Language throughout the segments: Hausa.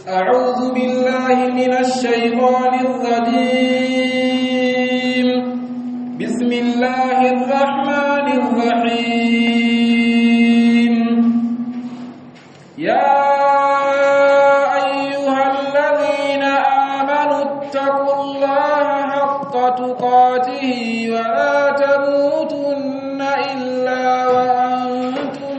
أعوذ بالله من الشيطان الرجيم بسم الله الرحمن الرحيم يا أيها الذين آمنوا اتقوا الله حق تقاته ولا تموتن إلا وأنتم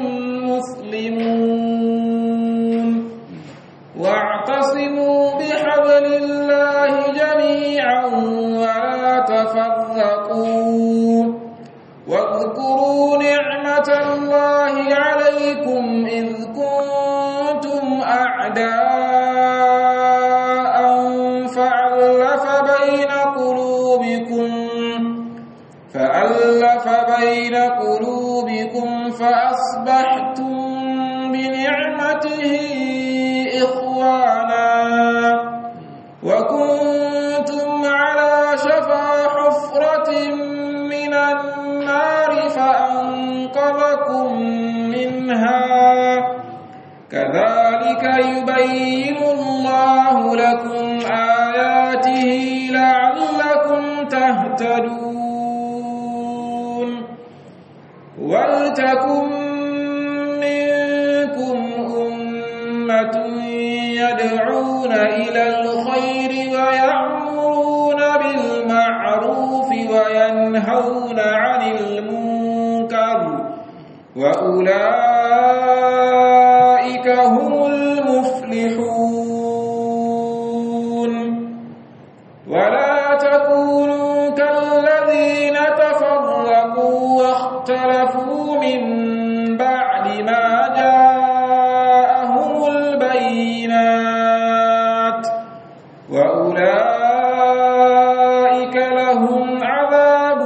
مسلمون واعتصموا بحبل الله جميعا ولا تفرقوا واذكروا نعمة الله عليكم إذ كنتم أعداء فألف بين قلوبكم فألف بين قلوبكم فأصبحتم بنعمته إخوانا وكنتم على شفا حفرة من النار فأنقذكم منها كذلك يبين الله لكم آياته لعلكم تهتدون ولتكن منكم أمة يدعون إلى الخير ويأمرون بالمعروف وينهون عن المنكر وأولئك هم المفلحون ولا تكونوا كالذين تفرقوا واختلفوا من بعد ما جاءهم البينات وأولئك لهم عذاب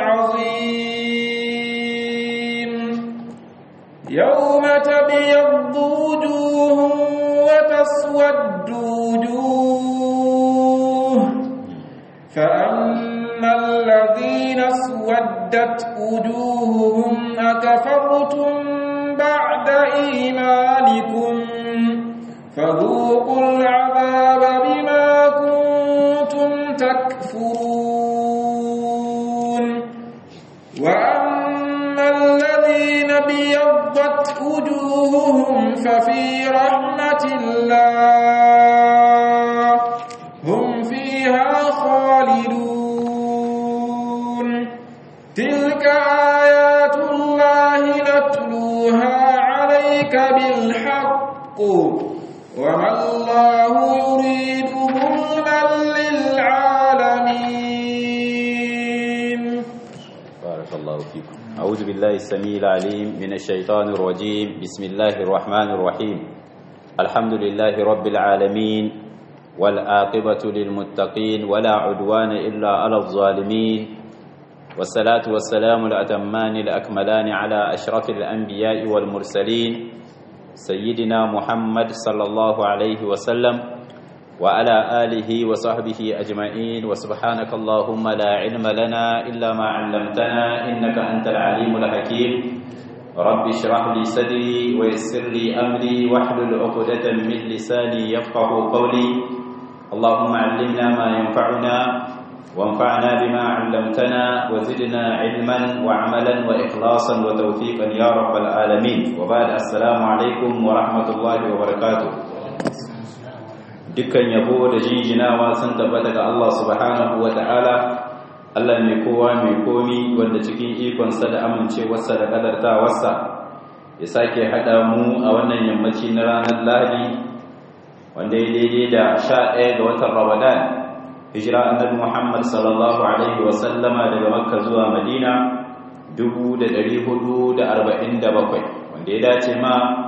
عظيم يوم تبيض وجوه وتسود وجوه فأما الذين اسودت وجوههم أكفرتم بعد إيمانكم فذوقوا العذاب بما كنتم تكفرون وأما الذين بيضت وجوههم ففي رحمة الله هم فيها خالدون تلك آيات الله نتلوها عليك بالحق وما الله يريد ظلما للعالمين بارك الله فيكم أعوذ بالله السميع العليم من الشيطان الرجيم بسم الله الرحمن الرحيم الحمد لله رب العالمين والآقبة للمتقين ولا عدوان إلا على الظالمين والصلاة والسلام الأتمان الأكملان على أشرف الأنبياء والمرسلين سيدنا محمد صلى الله عليه وسلم وعلى آله وصحبه أجمعين وسبحانك اللهم لا علم لنا إلا ما علمتنا إنك أنت العليم الحكيم رب اشرح لي صدري ويسر لي أمري واحلل عقدة من لساني يفقه قولي اللهم علمنا ما ينفعنا وانفعنا بما علمتنا وزدنا علما وعملا وإخلاصا وتوفيقا يا رب العالمين وبعد السلام عليكم ورحمة الله وبركاته dukkan yabo da jinjinawa sun tabbata ga Allah subhanahu wa ta'ala Allah mai kowa mai komi wanda cikin ikonsa da amincewarsa da kadartawarsa ya sake haɗa mu a wannan yammaci na ranar lahadi wanda ya daidai da sha ɗaya ga watan ramadan hijira annabi muhammad sallallahu alaihi wasallama daga makka zuwa madina 447 wanda ya dace ma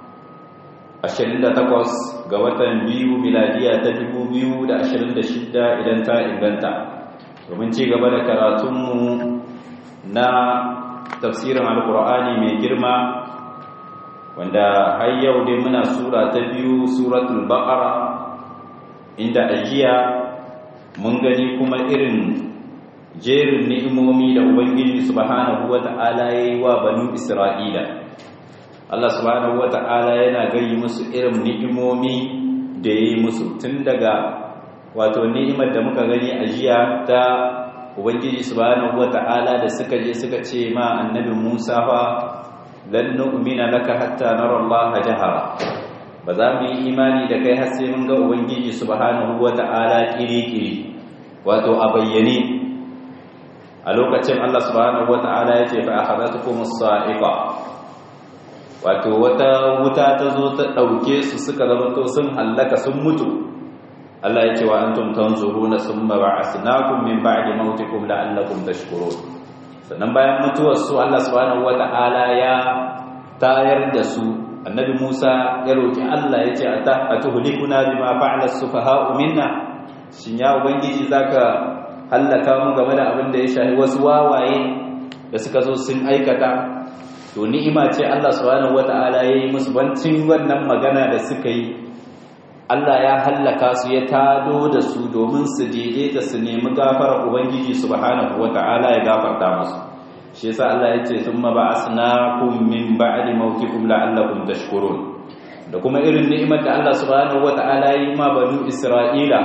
28 ga watan biyu miladiya ta 2026 idan ta inganta domin ci gaba da karatunmu na tafsirin alkur'ani mai girma wanda har yau dai muna sura ta biyu suratul baqara inda ajiya mun gani kuma irin jerin ni'imomi da ubangiji subhanahu wata'ala yayi wa banu isra'ila Allah subhanahu wata'ala yana gani musu irin ni'imomi da ya yi musu tun daga wato ni'imar da muka gani a jiya ta ubangiji subhanahu wata'ala da suka je suka ce ma annabi Musa fa lan nu'mina laka hatta nara Allah jahara ba za mu yi imani da kai har sai mun ga ubangiji subhanahu wata'ala kiri-kiri wato a bayyane a lokacin Allah subhanahu wata'ala ya ce fa akhadatukum as-sa'iqa wato wata wuta ta zo ta dauke su suka zama to sun hallaka sun mutu Allah ya ce wa antum tanzuruna summa ba'athnakum min ba'di mautikum la'allakum tashkurun sannan bayan mutuwar su Allah subhanahu wata'ala ya tayar da su annabi Musa ya roki Allah ya ce atuhlikuna bima fa'ala as-sufaha'u minna shin ya ubangiji zaka hallaka mu game da abin da ya shafi wasu wawaye da suka zo sun aikata to ni'ima ce Allah subhanahu wata'ala yayi musu bancin wannan magana da suka yi Allah ya hallaka su ya tado da su domin su daidaita su nemi gafara ubangiji subhanahu wata'ala ya gafarta musu shi yasa Allah ya ce thumma ba'asnakum min ba'di mautikum la'allakum tashkurun da kuma irin ni'imar da Allah subhanahu wata'ala ya yi ma banu Isra'ila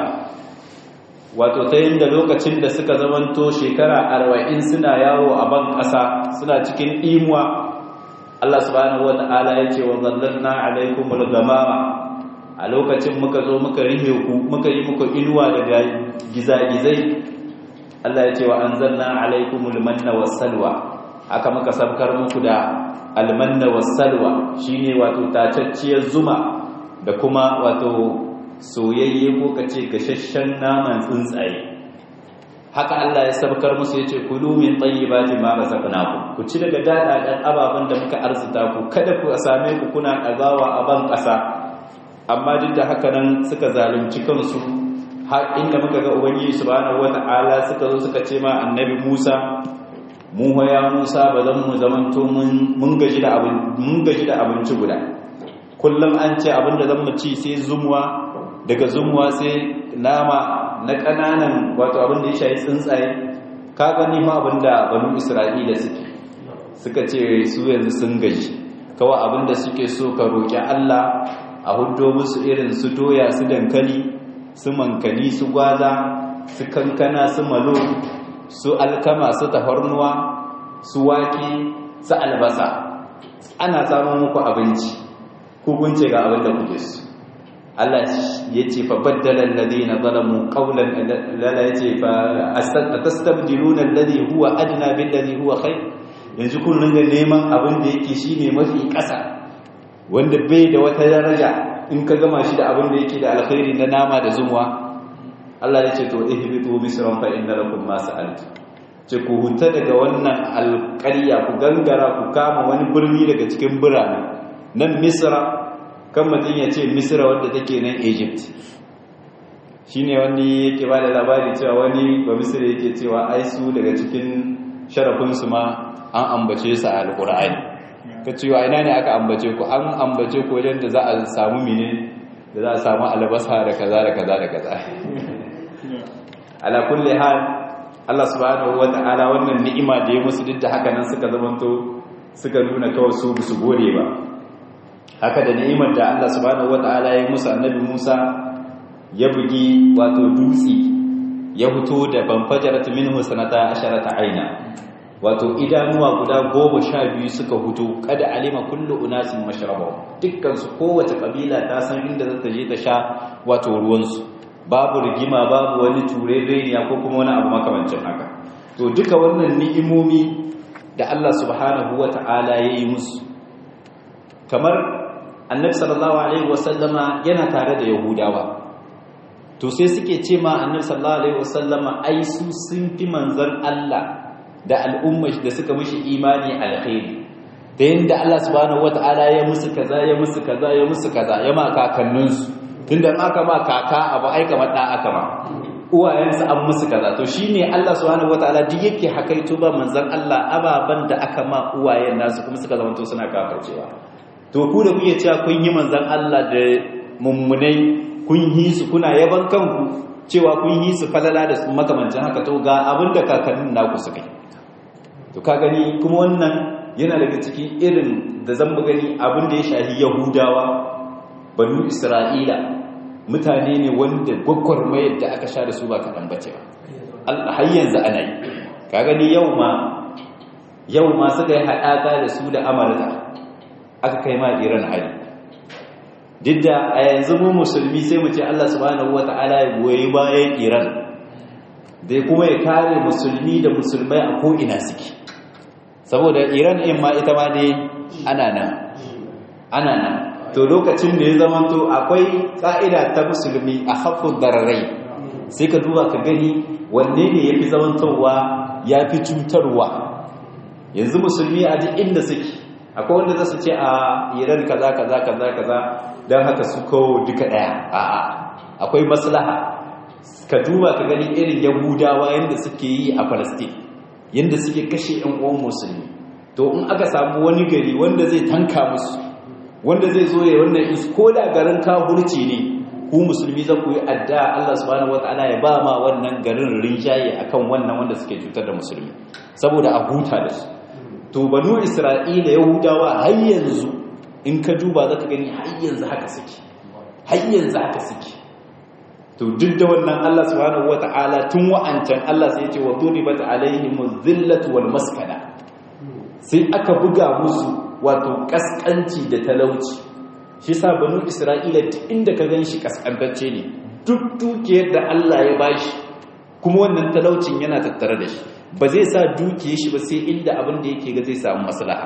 wato ta yin da lokacin da suka zamanto shekara arba'in suna yawo a ban ƙasa suna cikin imuwa Allah subhanahu wata'ala ya ce wa zallalna alaikumul gamama a lokacin muka zo muka rihe ku muka yi muku inuwa daga gizagizai Allah ya ce wa anzalna alaikumul manna wassalwa haka muka sabkar muku da almanna wassalwa shine wato tacacciyar zuma da kuma wato soyayye ko kace gashashshen naman tsuntsaye haka Allah ya sabkar musu yace kulu min tayyibati ma razaqnakum ku ci daga dadadan ababan da muka arzuta ku kada ku same ku kuna dagawa a ban kasa amma duk da haka nan suka zalunci kansu har inda muka ga ubangiji subhanahu wata'ala suka zo suka ce ma annabi Musa mu ya Musa ba zan mu zamanto mun gaji da abin mun gaji da abinci guda kullum an ce abin da zan mu ci sai zumuwa daga zumuwa sai nama na kananan wato abin da ya shayi tsuntsaye ka gani ma abin da banu Isra'ila suke suka ce su yanzu sun gaji kawai abin da suke so ka roki Allah a hudo musu irin su doya su dankali su mankani su gwaza su kankana su malo su alkama su tafarnuwa su wake su albasa ana samun muku abinci hukunce ga abin da kuke su Allah ya ce fa baddala alladhina zalamu qawlan lala yace fa astabdiluna alladhi huwa adna billadhi huwa khair yanzu kun ringa neman abin da yake shine mafi ƙasa wanda bai da wata daraja in ka gama shi da abin da yake da alkhairi na nama da zumuwa Allah ya ce to ihbitu misran fa inna lakum ma sa'altu ce ku huta daga wannan alƙarya ku gangara ku kama wani birni daga cikin birane nan misra kan mutum ya ce misra wanda take nan egypt shine wani yake ba da labari cewa wani ba misra yake cewa ai su daga cikin sharafinsu ma an ambace su a alƙur'ani ka cewa ina ne aka ambace ku an ambace ku wajen da za a samu mine da za a samu albasa da kaza da kaza da kaza ala kulli hal Allah subhanahu wata'ala wannan ni'ima da ya musu duk da haka nan suka zamanto suka nuna kawai su su gode ba haka da ni'imar da Allah subhanahu wata'ala ya musu annabi Musa ya bugi wato dutsi ya fito da banfajaratu minhu sanata asharata aina wato idanuwa guda goma sha biyu suka hutu kada alima kullu unasin mashrabahu dukkan su kowace kabila ta san inda za ta je ta sha wato ruwansu babu rigima babu wani turereniya ko kuma wani abu makamancin haka to duka wannan ni'imomi da Allah subhanahu wata'ala ya yi musu kamar annabi sallallahu alaihi wasallama yana tare da yahudawa to sai suke ce ma annabi sallallahu alaihi wasallama ai su sun fi manzon Allah da al'umma da suka mishi imani alkhairi da yanda Allah subhanahu wataala ya musu kaza ya musu kaza ya musu kaza ya ma kakanninsu tunda aka ma kaka abu ai kamar da aka ma uwayensu an musu kaza to shine Allah subhanahu wataala duk yake hakaito ba manzon Allah ababan da aka ma uwayen nasu kuma suka zama to suna kafircewa to ku da kuke cewa kun yi manzon Allah da mummunai kun yi su kuna yaban kanku cewa kun yi su falala da makamancin haka to ga abin da kakannin naku suka yi to ka gani kuma wannan yana daga cikin irin da zan gani abin da ya shahi yahudawa banu isra'ila mutane ne wanda gwagwarmayar da aka sha da su ba kaɗan bace ba har yanzu ana yi ka gani yau ma yau ma suka yi haɗaka da su da amurka aka kai ma iran hari duk da a yanzu mu musulmi sai mu ce allah subhanahu wata'ala ya goyi bayan iran dai kuma ya kare musulmi da musulmai a ko'ina suke saboda iran in ma ita ma ne ana nan ana nan to lokacin da ya zamanto akwai ƙa'ida ta musulmi a haffun dararai sai ka duba ka gani wanne ne ya fi zamantowa ya fi cutarwa yanzu musulmi a duk inda suke akwai wanda za su ce a iran kaza kaza kaza kaza don haka su kawo duka ɗaya a'a akwai maslaha ka duba ka gani irin yahudawa yadda suke yi a palestine yadda suke kashe 'yan uwan musulmi to in aka samu wani gari wanda zai tanka musu wanda zai zo ya wannan is ko da garin kafurci ne ku musulmi za ku yi adda Allah subhanahu wataala ya ba ma wannan garin rinjaye akan wannan wanda suke cutar da musulmi saboda a huta da su to banu isra'ila yahudawa har yanzu in ka duba zaka gani har yanzu haka suke har yanzu haka suke to duk da wannan Allah subhanahu wataala tun wa'ancan Allah sai ya ce wa duribat alaihimuz zillatu wal maskana sai aka buga musu wato kaskanci da talauci shi sa banu isra'ila inda ka gan shi kaskantacce ne duk dukiyar da Allah ya bashi kuma wannan talaucin yana tattare da shi ba zai sa dukiyar shi ba sai inda abin da yake ga zai samu maslaha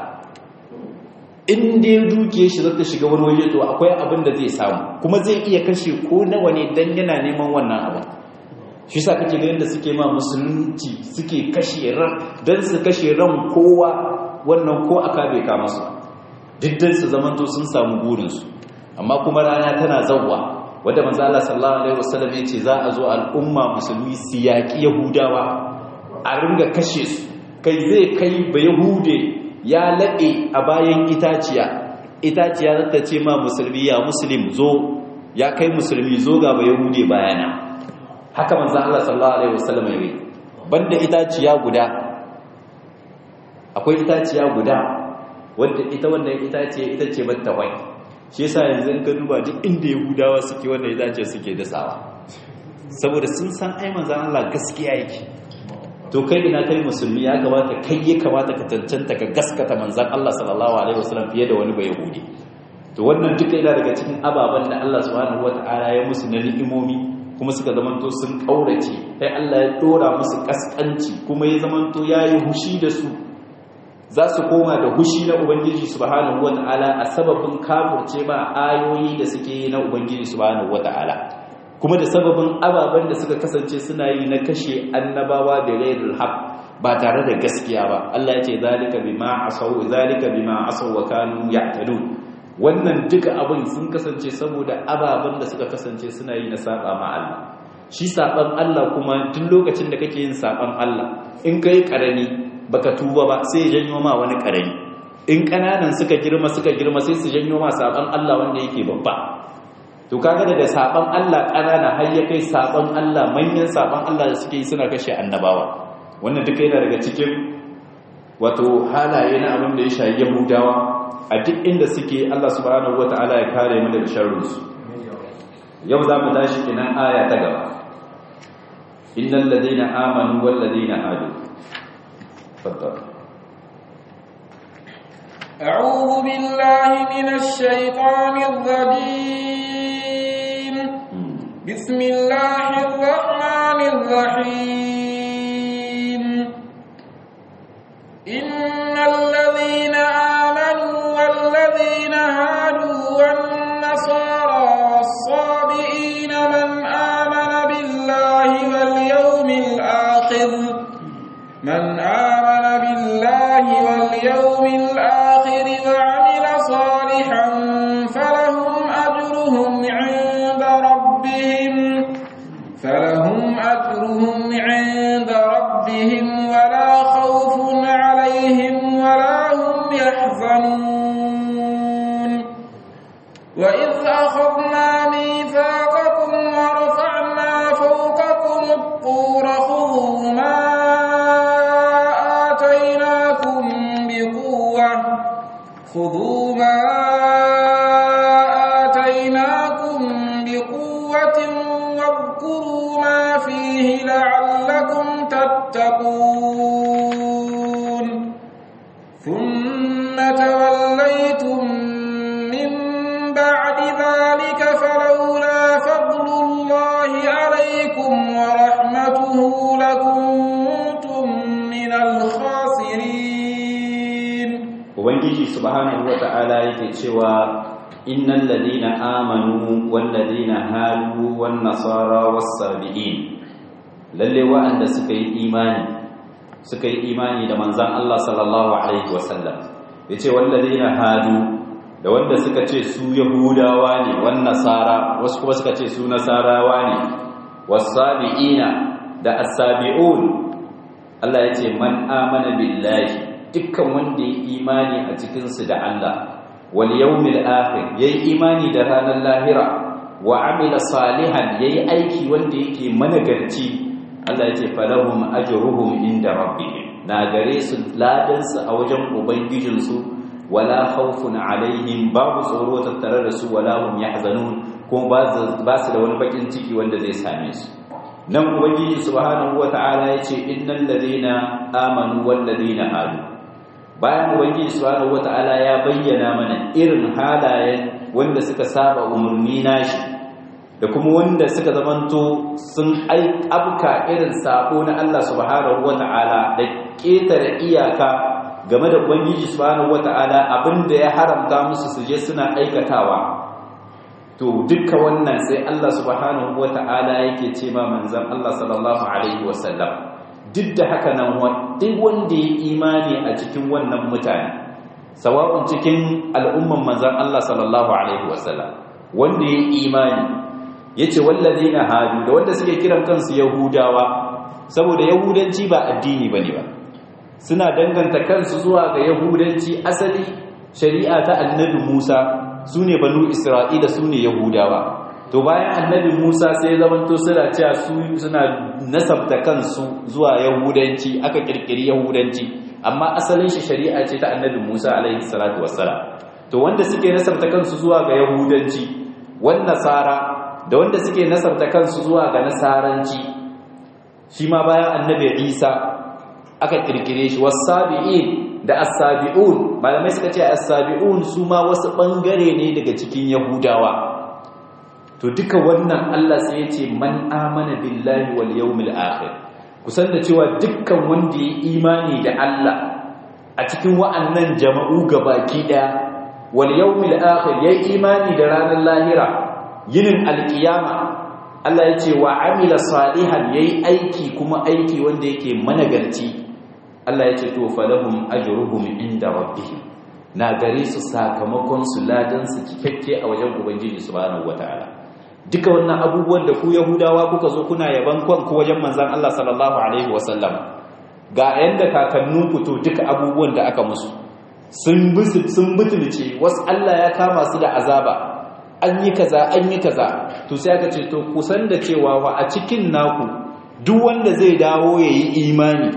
in dai dukiyar shi zata shiga wani waje to akwai abin da zai samu kuma zai iya kashe ko nawa ne dan yana neman wannan abin shi sa kake ga yadda suke ma musulunci suke kashe ran dan su kashe ran kowa wannan ko aka bai ka masu diddan su zamanto sun samu burinsu amma kuma rana tana zawwa wadda manzo Allah sallallahu alaihi wasallam ya ce za a zo al'umma musulmi su yaki yahudawa a ringa kashe su kai zai kai ba yahude ya lade a bayan itaciya itaciya za ta ce ma musulmi ya muslim zo ya kai musulmi zo ga ba yahude bayana haka manzo Allah sallallahu alaihi wasallam ya yi banda itaciya guda akwai itaciya guda wadda ita wannan itaciya ita ce mattawai shi yasa yanzu in ka duba duk inda yahudawa suke wannan itaciya suke dasawa saboda sun san ai manzon Allah gaskiya yake to kai ina kai musulmi ya kamata kai ya kamata ka cancanta ka gaskata manzon Allah sallallahu alaihi wasallam fiye da wani ba yahudi to wannan duka yana daga cikin ababen da Allah subhanahu wataala ya musu na ni'imomi kuma suka zamanto sun kaurace sai Allah ya dora musu kaskanci kuma ya zamanto yayi hushi da su za su koma da hushi na Ubangiji subhanahu wata'ala a sababin kafurce ba ayoyi da suke yi na Ubangiji subhanahu wata'ala kuma da sababin ababen da suka kasance suna yi na kashe annabawa da ghairul haq ba tare da gaskiya ba Allah ya ce zalika bima asaw zalika bima asaw wa kanu ya'tadun wannan duka abin sun kasance saboda ababen da suka kasance suna yi na saba ma Allah shi saban Allah kuma duk lokacin da kake yin saban Allah in kai karami baka tuba ba sai ya janyo ma wani karami in kananan suka girma suka girma sai su janyo ma saban Allah wanda yake babba to kaga daga saban Allah kanana har ya kai saban Allah manyan saban Allah da suke yi suna kashe annabawa wannan duka yana daga cikin wato halaye na abin da ya shayi Yahudawa a duk inda suke Allah subhanahu wataala ya kare mu daga sharrin su yau za mu tashi kinan aya ta gaba innal ladina amanu wal ladina hadu تفضل أعوذ بالله من الشيطان الرجيم بسم الله الرحمن الرحيم إن الذين آمنوا والذين هادوا والنصارى والصابئين من آمن بالله واليوم الآخر من آمن بالله واليوم الآخر وعمل صالحا فلهم أجرهم عند ربهم فلهم أجرهم عند ربهم ولا خوف عليهم ولا هم يحزنون وإذ أخذنا ميثاقكم ورفعنا فوقكم الطور خذوا ما آتيناكم بقوة subhanahu wata'ala yake cewa innal ladina amanu wal ladina hadu wan nasara was sabiin lalle wa'anda suka yi imani suka yi imani da manzon Allah sallallahu alaihi wasallam yace wal ladina hadu da wanda suka ce su yahudawa ne wan nasara wasu kuma suka ce su nasarawa ne was sabiina da as-sabiun Allah yace man amana billahi dukkan wanda ya imani a cikinsu da Allah wal yawmil akhir yayi imani da ranar lahira wa amila salihan yayi aiki wanda yake managarci Allah yace falahum ajruhum inda rabbihim na gare su ladan su a wajen ubangijin su wala khawfun alaihim babu tsoro tattare da su wala hum yahzanun kuma ba su da wani bakin ciki wanda zai same su nan ubangiji subhanahu wataala yace innal ladina amanu wal ladina hadu bayan ubangiji subhanahu wata'ala ya bayyana mana irin halayen wanda suka saba umarni nashi da kuma wanda suka zamanto sun abka irin sako na Allah subhanahu wata'ala da ketare iyaka game da ubangiji subhanahu wata'ala abinda ya haramta musu su je suna aikatawa to dukka wannan sai Allah subhanahu wata'ala yake ce ma manzon Allah sallallahu alaihi wasallam duk da haka nan duk wanda ya imani a cikin wannan mutane sawa'un cikin al'umman manzan Allah sallallahu alaihi wasallam wanda ya imani yace wallazina hadu da wanda suke kiran kansu yahudawa saboda yahudanci ba addini bane ba suna danganta kansu zuwa ga yahudanci asali shari'a ta annabi Musa sune banu Isra'ila sune yahudawa to bayan annabi Musa sai zamanto suna cewa su suna nasabta kansu zuwa yahudanci aka kirkiri yahudanci amma asalin shi shari'a ce ta annabi Musa alaihi salatu wassalam to wanda suke nasabta kansu zuwa ga yahudanci wan nasara da wanda suke nasabta kansu zuwa ga nasaranci shi ma bayan annabi Isa aka kirkire shi wasabi'in da as-sabi'un malamai suka ce as-sabi'un su ma wasu bangare ne daga cikin yahudawa to duka wannan Allah sai ya ce man amana billahi wal yawmil akhir kusan da cewa dukkan wanda ya imani da Allah a cikin wa'annan jama'u gabaki daya wal yawmil akhir ya imani da ranar lahira yinin alkiyama Allah ya ce wa amila salihan yayi aiki kuma aiki wanda yake managarci Allah ya ce to falahum ajruhum inda rabbihim na gare su sakamakon su ladan su cikakke a wajen ubangiji subhanahu wataala duka wannan abubuwan da ku yahudawa kuka zo kuna yaban kanku wajen manzan Allah sallallahu alaihi wasallam ga yanda kakanninku to duka abubuwan da aka musu sun sun butulce wasu Allah ya kama su da azaba an yi kaza an yi kaza to sai aka ce to kusan da cewa wa a cikin naku duk wanda zai dawo yayi imani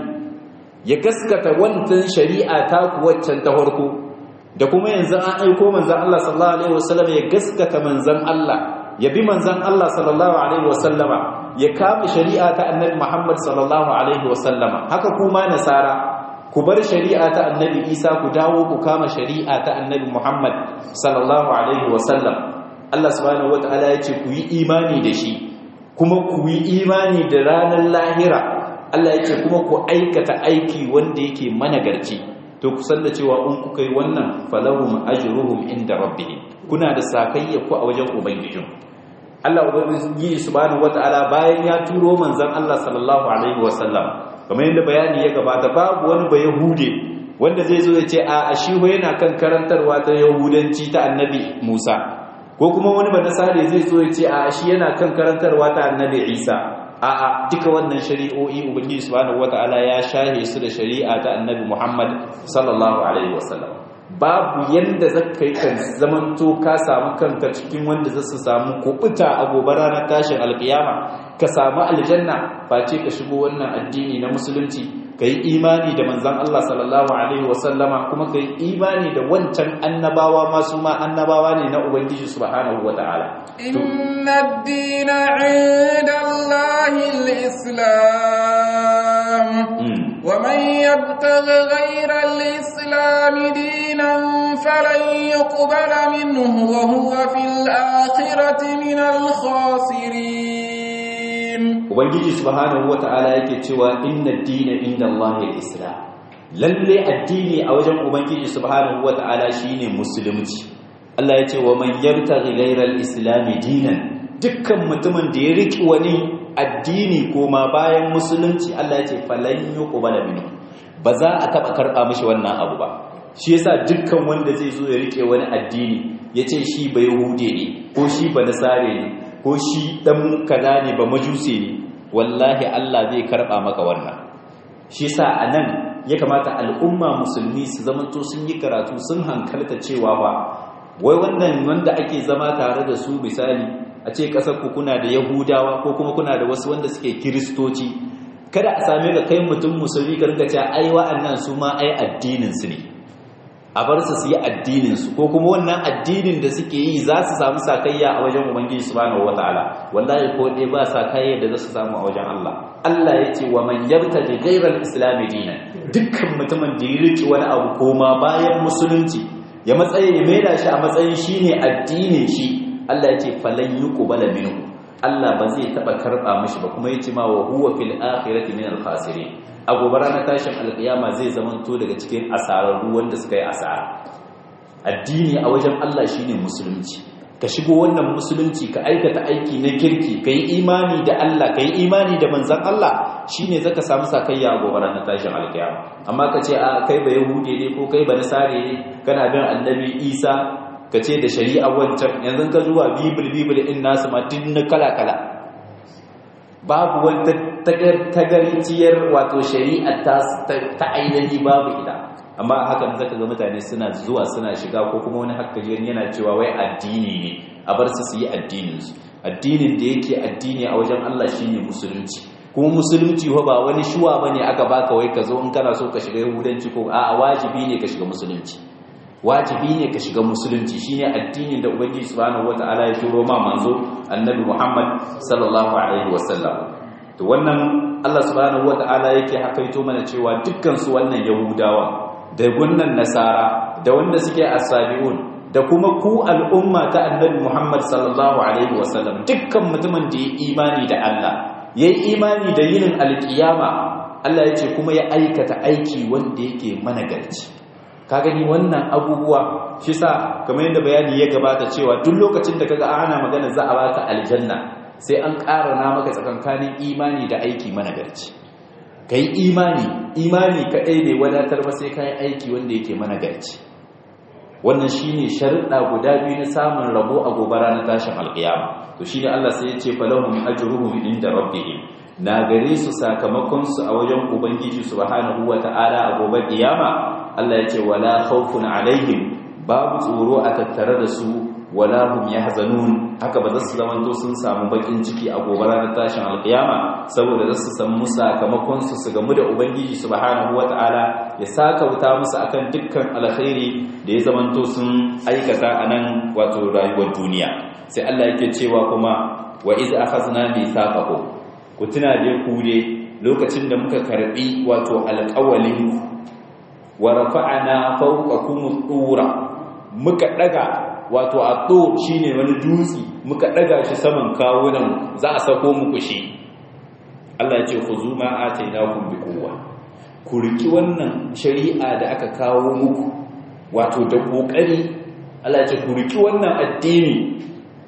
ya gaskata wancan shari'a ta ku waccan ta farko da kuma yanzu an aiko manzan Allah sallallahu alaihi wasallam ya gaskata manzan Allah ya bi manzan Allah sallallahu Alaihi wasallama ya kama shari'a ta annabi Muhammad sallallahu Alaihi wasallama haka kuma nasara ku bar shari'a ta annabi Isa ku dawo ku kama shari'a ta annabi Muhammad sallallahu Alaihi wasallam Allah subhanahu wata'ala ya ce ku yi imani da shi kuma ku yi imani da ranar lahira Allah ya ce kuma ku aikata aiki wanda yake managarci to ku san da cewa in kuka yi wannan falahum ajruhum inda rabbihim kuna da sakayya ku a wajen ubangijin Allah ubangiji subhanahu wataala bayan ya turo manzon Allah sallallahu alaihi wasallam kamar yadda bayani ya gabata babu wani ba yahude wanda zai zo ya ce a shi yana kan karantarwa ta yahudanci ta annabi Musa ko kuma wani ba nasare zai zo ya ce a shi yana kan karantarwa ta annabi Isa a'a duka wannan shari'o'i ubangiji subhanahu wataala ya shahe su da shari'a ta annabi Muhammad sallallahu alaihi wasallam babu yanda zaka yi kan zamanto ka samu kanka cikin wanda za su samu kubuta a gobe ranar tashin alkiyama ka samu aljanna face ka shigo wannan addini na musulunci ka yi imani da manzan Allah sallallahu alaihi wasallama kuma ka yi imani da wancan annabawa masu ma annabawa ne na ubangiji subhanahu wataala inna ad-dina 'inda Allahi al-islam wa man yabtaghi ghayra al-islam dinan falan yuqbala minhu wa huwa fil akhirati min al-khasirin ubangiji subhanahu wata'ala yake cewa inna dina inda Allahi islam lalle addini a wajen ubangiji subhanahu wata'ala shine musulunci Allah ya ce wa man yabtaghi ghayra al-islam dinan dukkan mutumin da ya riki wani addini koma bayan musulunci Allah ya ce falan yuqbala minhu ba za a taba karba mishi wannan abu ba shi yasa dukkan wanda zai zo ya rike wani addini ya ce shi ba yahude ne ko shi ba nasare ne ko shi dan kaza ne ba majuse ne wallahi Allah zai karba maka wannan shi yasa anan ya kamata al'umma musulmi su zamanto sun yi karatu sun hankalta cewa ba wai wannan wanda ake zama tare da su misali a ce kasar ku kuna da yahudawa ko kuma kuna da wasu wanda suke kiristoci kada a same ka kai mutum musulmi ka rinka cewa ai wa'annan su ma ai addinin su ne a bar su su yi addinin su ko kuma wannan addinin da suke yi za su samu sakayya a wajen ubangiji subhanahu wataala wallahi ko dai ba sakayya da za su samu a wajen Allah Allah ya ce wa man yabtaji ghayra al-islam dinan dukkan mutumin da ya riki wani abu koma bayan musulunci ya matsaye ya maida shi a matsayin shine addinin shi Allah ya ce falan yuqbala minhu Allah ba zai taba karba mishi ba kuma yace ma wa huwa fil akhirati min al-khasirin a gobe ranar tashin alkiyama zai zamanto daga cikin asararru wanda suka yi asara addini a wajen Allah shine musulunci ka shigo wannan musulunci ka aikata aiki na kirki ka yi imani da Allah ka yi imani da manzan Allah shine zaka samu sakayya a gobe ranar tashin alkiyama amma ka ce a kai ba yahude ne ko kai ba nasare ne kana bin annabi Isa ka ce da shari'a wancan yanzu ka zuwa bibil bibil in nasu ma na kala kala babu wata tagarciyar wato shari'a ta ainihi babu ita amma hakan zaka ga mutane suna zuwa suna shiga ko kuma wani hakkajiyar yana cewa wai addini ne a bar su su yi addininsu addinin da yake addini a wajen Allah shine musulunci kuma musulunci ho ba wani shuwa bane aka baka wai ka zo in kana so ka shiga yahudanci ko a'a wajibi ne ka shiga musulunci wajibi ne ka shiga musulunci shine addinin da ubangiji subhanahu wataala ya turo ma manzo annabi Muhammad sallallahu alaihi wasallam to wannan Allah subhanahu wataala yake hakaito mana cewa dukkan su wannan yahudawa da gunnan nasara da wanda suke asabiun da kuma ku al'umma ta annabi Muhammad sallallahu alaihi wasallam dukkan mutumin da ya imani da Allah yayi imani da yinin alkiyama Allah ya ce kuma ya aikata aiki wanda yake managarci ka gani wannan abubuwa shi sa kamar yadda bayani ya gabata cewa duk lokacin da kaga ana magana za a baka aljanna sai an ƙara na maka tsakankanin imani da aiki managarci kai imani imani kaɗai bai wadatar ba sai kayan aiki wanda yake managarci wannan shine sharuɗa guda biyu na samun rabo a gobe ranar tashin alƙiyama to shine Allah sai ya ce falahum ajruhum inda rabbihim na gare su sakamakon su a wajen ubangiji subhanahu wata'ala a gobe kiyama Allah ya ce wala khawfun alaihim babu tsoro a tattare da su wala hum yahzanun haka ba za su zamanto sun samu bakin ciki a gobe ranar tashin alkiyama saboda za su samu sakamakon su su gamu da ubangiji subhanahu wataala ya saka wuta musu akan dukkan alkhairi da ya zamanto sun aikata a nan wato rayuwar duniya sai Allah yake cewa kuma wa iz akhazna mithaqakum ku tuna dai ku dai lokacin da muka karbi wato alƙawalin wa rafa'ana fawqakum tura muka daga wato at-tur shine wani dutsi muka daga shi saman kawunan za a sako muku shi Allah ya ce khuzu ma atainakum biquwwa ku riki wannan shari'a da aka kawo muku wato da kokari Allah ya ce ku riki wannan addini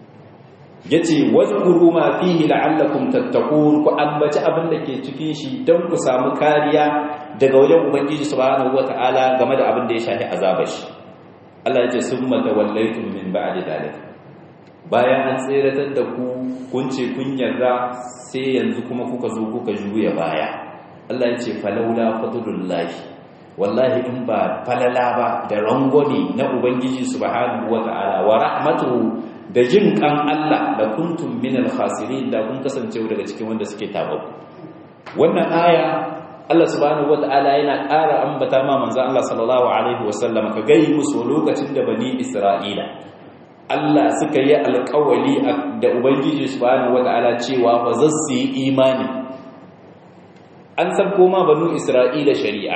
yace wadhkuru ma fihi la'allakum tattaqun ku ambaci abin da ke cikin shi don ku samu kariya daga wajen ubangiji subhanahu wataala game da abin da ya shafi azabar shi Allah yace summa tawallaytum min ba'di dalik bayan an tseratar da ku kun ce kun yarda sai yanzu kuma kuka zo kuka juya baya Allah yace falawla fadlullahi wallahi in ba falala ba da rangwani na ubangiji subhanahu wataala wa rahmatuhu da jin kan Allah da kuntum minal khasirin da kun kasance daga cikin wanda suke tababu wannan aya Allah subhanahu wataala yana ƙara ambata ma manzo Allah sallallahu alaihi wasallam ka gai musu lokacin da bani Isra'ila Allah suka yi alƙawali da ubangiji subhanahu wataala cewa ba za su yi imani an san koma banu Isra'ila shari'a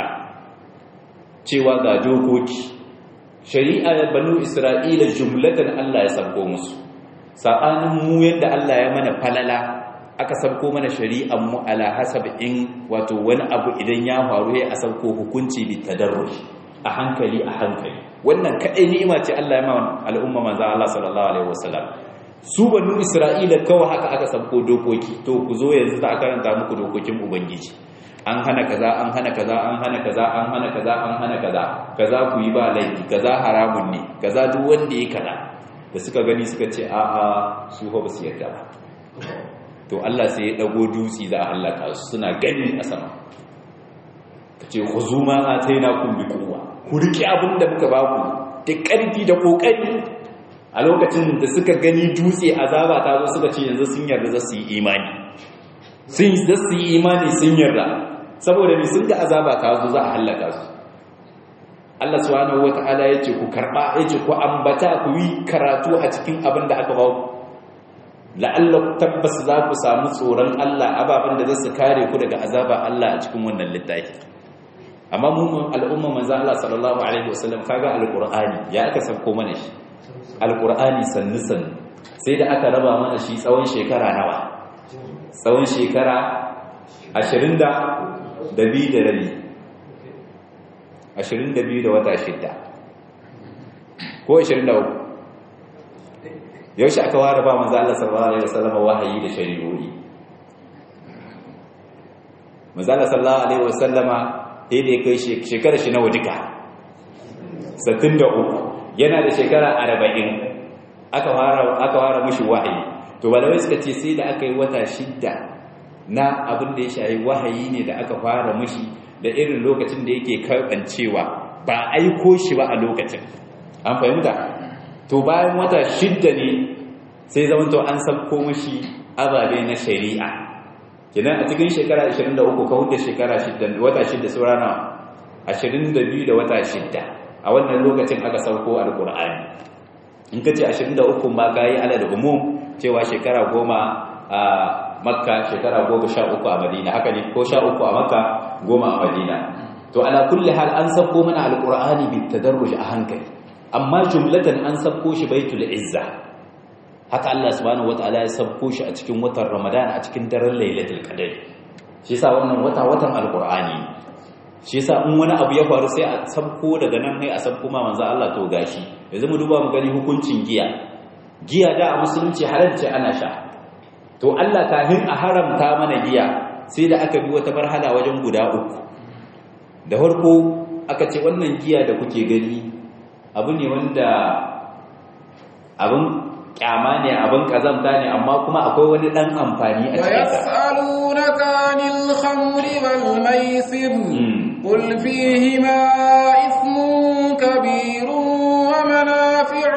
cewa ga dokoki shari'a banu isra'ila jumlatan Allah ya sabko musu sabanin mu yadda Allah ya mana falala aka sabko mana shari'an mu ala hasab in wato wani abu idan ya faru ya sabko hukunci bi tadarruj a hankali a hankali wannan kadai ni'ima ce Allah ya ma al'umma manzo Allah sallallahu alaihi wasallam su banu Isra'ila kawai haka aka sabko dokoki to ku zo yanzu za a karanta muku dokokin ubangiji an hana kaza an hana kaza an hana kaza an hana kaza an hana kaza kaza ku yi ba laifi kaza haramun ne kaza duk wanda ya kaza da suka gani suka ce a'a su ba su yarda ba to Allah sai ya dago dutsi za a halaka su suna gani a sama kace khuzuma atainakum bi quwwa ku riki abin da muka ba ku da karfi da kokari a lokacin da suka gani dutse azaba ta zo suka ce yanzu sun yarda za su yi imani sun za su yi imani sun yarda saboda ni sun ga azaba ta zo za a halaka su Allah subhanahu wata'ala yace ku karba yace ku ambata ku yi karatu a cikin abin da aka ba ku la'alla tabbas za ku samu tsoron Allah ababen da za su kare ku daga azaba Allah a cikin wannan littafi amma mu al'umma manzo Allah sallallahu alaihi wasallam kaga alqur'ani ya aka sauko mana shi alqur'ani sannu sannu sai da aka raba mana shi tsawon shekara nawa tsawon shekara 20 da da bi da rabi 22 da wata shidda ko 23 yaushe aka ware ba manzo Allah sallallahu alaihi wasallam wahayi da shari'o'i manzo Allah sallallahu alaihi wasallama sai da kai shekara shi nawa duka 63 yana da shekara 40 aka ware aka ware mishi wahayi to balawai suka ce sai da aka yi wata shidda na abin da ya shayi wahayi ne da aka fara mishi da irin lokacin da yake karbancewa ba aiko shi ba a lokacin an fahimta to bayan wata shidda ne sai zamanto an sabko mashi ababe na shari'a kenan a cikin shekara 23 ka huda shekara wata shidda saura na 22 da wata shidda a wannan lokacin aka sauko alkur'ani in ka ce 23 ma ka yi ala da umum cewa shekara goma a makka shekara goma sha uku a madina haka ne ko sha uku a makka goma a madina to ala kulli hal an sauko mana alkur'ani bi tadarruj a hankali amma jumlatan an sabko shi baitul izza haka Allah subhanahu wataala ya sabko shi a cikin watan Ramadan a cikin daren Lailatul Qadr shi yasa wannan wata watan alqur'ani shi yasa in wani abu ya faru sai a sabko daga nan ne a sabko ma manzo Allah to gashi yanzu mu duba mu gani hukuncin giya giya da a musulunci halalci ana sha to Allah kafin a haramta mana giya sai da aka bi wata marhala wajen guda uku da farko aka ce wannan giya da kuke gani abu ne wanda abin kyama ne abin kazamta ne amma kuma akwai wani dan amfani a cikin sa ويسألونك عن الخمر والميسر قل فيهما إثم كبير ومنافع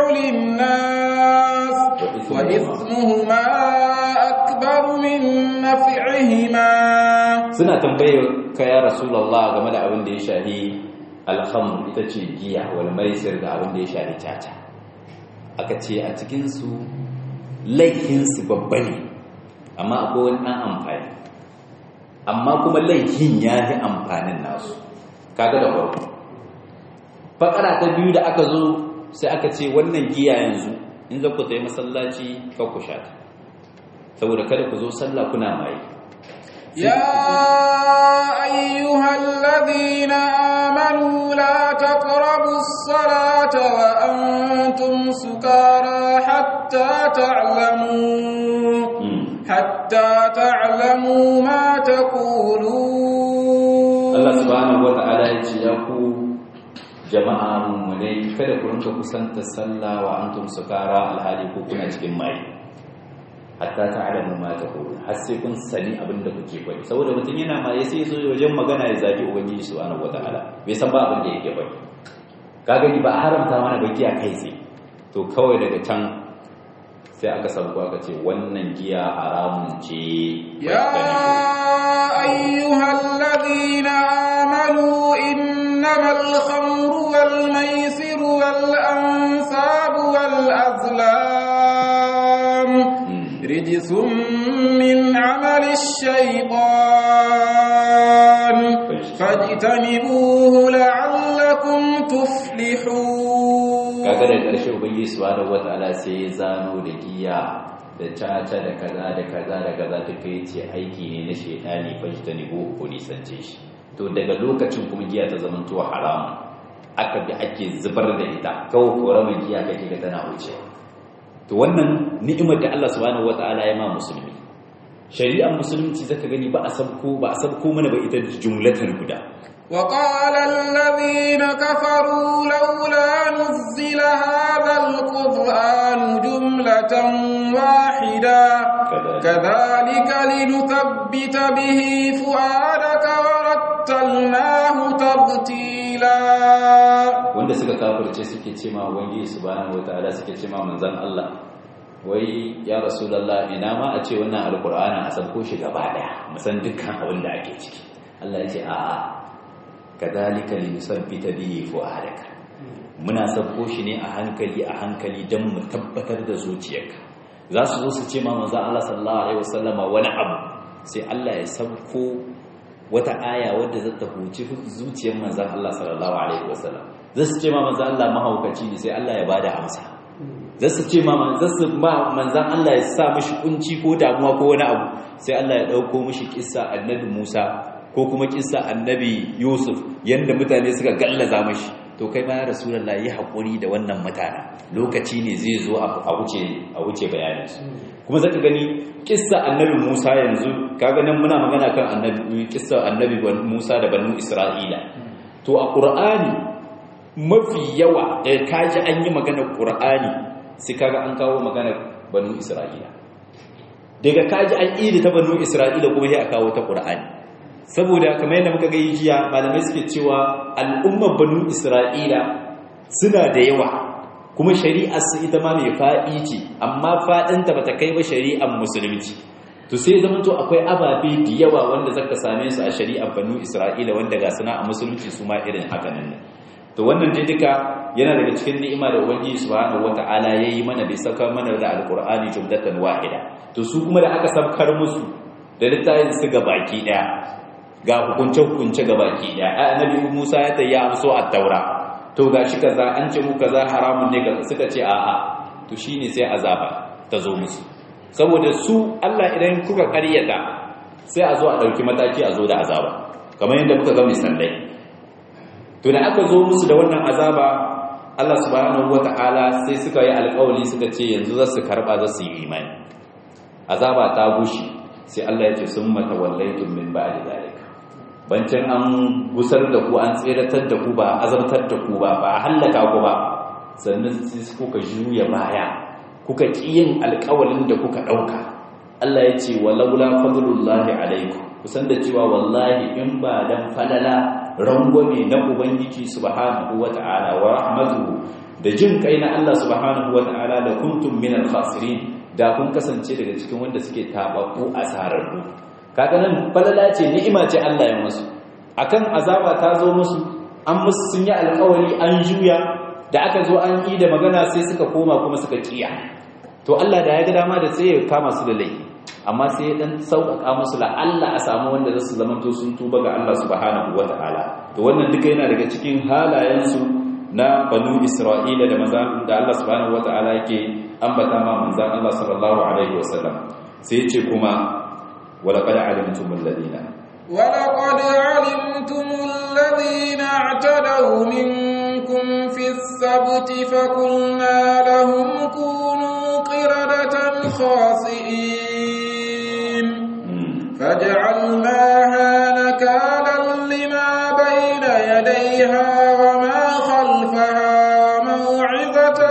للناس وإثمهما أكبر من نفعهما suna tambayar ka ya rasulullah game da abin da ya shahi alhamr ita ce giya wal maisir da abin da ya shahi caca aka ce a cikinsu laifinsu babba ne amma akwai wani ɗan amfani amma kuma laifin ya fi amfanin nasu kaga da farko fakara ta biyu da aka zo sai aka ce wannan giya yanzu in za ku tayi masallaci ka ku sha ta saboda kada ku zo sallah kuna mai يا أيها الذين آمنوا لا تقربوا الصلاة وأنتم سكارى حتى تعلموا حتى تعلموا ما تقولون Allah subhanahu wata'ala ya ce ya ku jama'a mummunai kada ku rinka kusanta sallah wa antum sukara alhali ko kuna cikin mai hatta ta'lamu ma taqulun har sai kun sani abin da kuke faɗi saboda mutum yana ma ya sai zo wajen magana ya zagi ubangiji subhanahu wataala bai san ba abin da yake faɗi ka gani ba a haramta mana baki a kai sai to kawai daga can sai aka sauko aka ce wannan giya haramun ce يا أيها الذين آمنوا إنما الخمر والميسر والأنساب والأزلام رجس من عمل الشيطان فاجتنبوه لعلكم تفلحون kaga da ƙarshe ubangiji subhanahu wataala sai ya zano da giya da caca da kaza da kaza da kaza duka yace aiki ne na shedani fajtanibu ko nisance shi to daga lokacin kuma giya ta zama to haramun aka bi ake zubar da ita kawai koramar giya kake ga tana wuce to wannan ni'imar da Allah subhanahu wataala ya ma musulmi shari'ar musulunci zaka gani ba a sabko ba a sabko mana ba ita jumlatan guda وقال الذين كفروا لولا نزل هذا القرآن جملة واحدة كذلك لنثبت به فؤادك ورتلناه ترتيلا wanda suka kafirce suke ce ma ubangiji subhanahu wataala suke ce ma manzon Allah wai ya rasulullah ina ma a ce wannan alqur'ani a sabko shi gaba daya musan dukkan abin da ake ciki Allah ya ce a'a kadhalika linusabbita bihi fu'adaka muna sabko shi ne a hankali a hankali don mu tabbatar da zuciyarka za su zo su ce ma manzo Allah sallallahu alaihi wasallama wani abu sai Allah ya sabko wata aya wadda za ta huci zuciyar manzo Allah sallallahu alaihi wasallam za su ce ma manzo Allah mahaukaci ne sai Allah ya bada amsa za su ce ma manzo su ma manzo Allah ya sa mishi kunci ko damuwa ko wani abu sai Allah ya dauko mishi kissa annabi Musa ko kuma kissa annabi Yusuf yanda mutane suka gallaza mashi to kai ma ya rasulullah yi hakuri da wannan mutana lokaci ne zai zo a wuce a wuce bayanin su kuma zaka gani kissa annabi Musa yanzu kaga nan muna magana kan annabi kissa annabi Musa da banu Isra'ila to a Qur'ani mafi yawa da kaji an yi magana Qur'ani sai kaga an kawo magana banu Isra'ila daga kaji an yi ta banu Isra'ila kuma sai a kawo ta Qur'ani saboda kamar yadda muka gai jiya malamai suke cewa al'ummar banu isra'ila suna da yawa kuma shari'ar su ita ma mai faɗi ce amma faɗinta ba ta kai ba shari'ar musulunci to sai zama to akwai ababe da yawa wanda zaka same su a shari'ar banu isra'ila wanda ga suna a musulunci su ma irin haka nan to wannan dai duka yana daga cikin ni'ima da ubangiji subhanahu wata'ala yayi mana bai saka mana da alqur'ani jumlatan wahida to su kuma da aka sabkar musu da littafin su ga baki daya ga hukunce-hukunce ga baki ɗaya a annabi musa ya ta yi amso a taura to ga shi kaza an ce mu kaza haramun ne ga suka ce a'a to shi ne sai azaba ta zo musu saboda su allah idan kuka karyata sai a zo a ɗauki mataki a zo da azaba kamar yadda kuka ga misalai to da aka zo musu da wannan azaba allah subhanahu wata'ala sai suka yi alkawali suka ce yanzu za su karɓa za su yi imani azaba ta gushi sai allah ya ce sun mata wallaitun min ba'di zalika bancin an gusar da ku an tseratar da ku ba azabtar da ku ba ba hallaka ku ba sannan sai kuka juya baya kuka kiyin alƙawalin da kuka ɗauka Allah ya ce walaula fadlullahi alaikum kusan da cewa wallahi in ba dan falala rangwame na ubangiji subhanahu wata'ala wa rahmatuhu da jin kai na Allah subhanahu wata'ala da kuntum minal khasirin da kun kasance daga cikin wanda suke tababbu asararru kaga nan falala ce ni'ima ce Allah ya musu akan azaba ta zo musu an musu sun yi alƙawari an juya da aka zo an yi da magana sai suka koma kuma suka kiya to Allah da ya ga dama da sai ya kama su da laifi amma sai ya dan sauƙaƙa musu la Allah a samu wanda za su zamanto sun tuba ga Allah subhanahu wataala to wannan duka yana daga cikin halayen su na banu Isra'ila da manzan da Allah subhanahu wataala yake ambata ma manzan Allah sallallahu alaihi wasallam sai ya ce kuma ولقد علمتم الذين ولقد علمتم الذين اعتدوا منكم في السبت فقلنا لهم كونوا قردة خاسئين فجعلناها نكالا لما بين يديها وما خلفها موعظة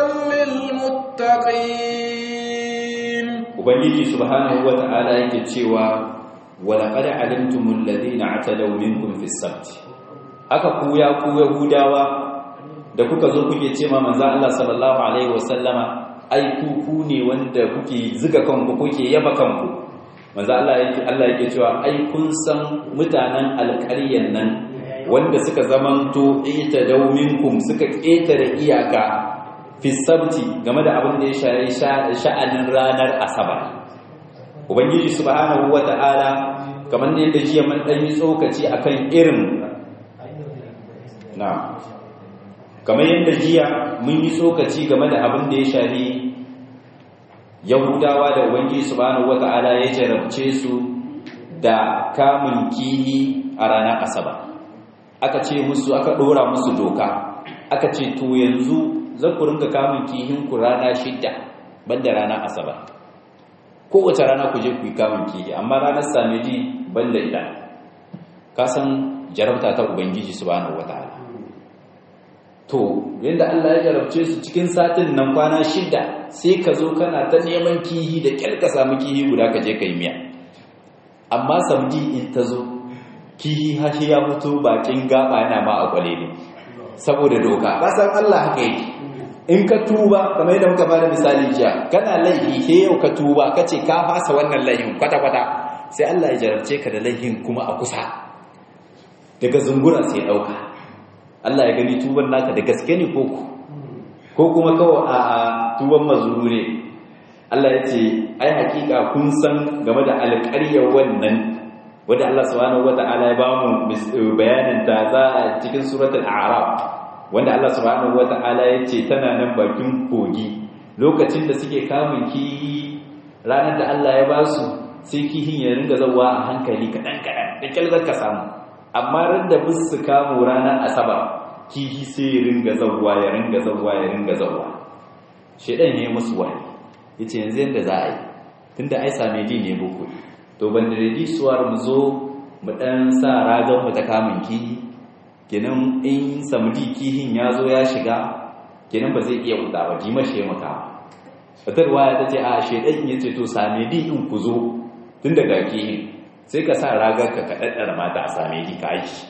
للمتقين ubangiji subhanahu wata'ala yake cewa walaqad alimtumul ladina atadaw minkum fis sabt aka ku ya ku yahudawa da kuka zo kuke ce ma manzo Allah sallallahu alaihi wasallama ai ku ku ne wanda kuke zuga kanku kuke yaba kanku manzo Allah yake Allah yake cewa ai kun san mutanen alƙaryan nan wanda suka zamanto itadaw minkum suka ƙetare iyaka fi sabti game da abin da ya shayi sha'anin ranar asabar ubangiji subhanahu wata'ala kamar ne da jiya man dan yi tsokaci akan irin na kamar yadda jiya mun yi tsokaci game da abin da ya shayi yahudawa da ubangiji subhanahu wata'ala ya jarabce su da kamun kihi a ranar asabar aka ce musu aka dora musu doka aka ce to yanzu za ku ringa kamun kihin ku rana shidda banda ranar asabar kowace rana ku je ku yi kamun kihi amma ranar samedi banda ita ka san jarabta ta ubangiji subhanahu wataala to yanda Allah ya jarabce su cikin satin nan kwana shida sai ka zo kana ta neman kihi da kyar ka samu kihi guda ka je ka yi miya amma samdi in ta zo kihi hashi ya mutu bakin gaba yana ma a kwale ne saboda doka ba san Allah haka yake in ka tuba kamar yadda muka bada misali jiya kana laifi he yau ka tuba ka ce ka fasa wannan laifin kwata-kwata sai Allah ya jarabce ka da laifin kuma a kusa daga zungura sai dauka Allah ya gani tuban naka da gaske ne ko ko kuma kawai a tuban mazuru ne Allah ya ce ai hakika kun san game da alƙaryar wannan wanda Allah subhanahu wata'ala ya bamu bayanin ta za a cikin suratul a'raf wanda Allah subhanahu wata'ala ya ce tana nan bakin kogi lokacin da suke kamun kihi ranar da Allah ya ba su sai kihin ya ringa zawa a hankali kaɗan kaɗan da kyalzar ka samu amma ran da bis su kamo ranar asabar kihi sai ya ringa zawa ya ringa zawa ya ringa zawa shedan ne musu wani yace yanzu yanda za a yi tunda ai same ne boko to ban da suwar mu zo mu dan sa ragan mu ta kamun kihi kenan in samdi kihin ya zo ya shiga kenan ba zai iya wuta ba ji mashe maka fatarwa ta ce a shedan ya ce to same di in ku zo tun daga kihin sai ka sa ragar ka kaɗaɗɗar mata a same di ka yi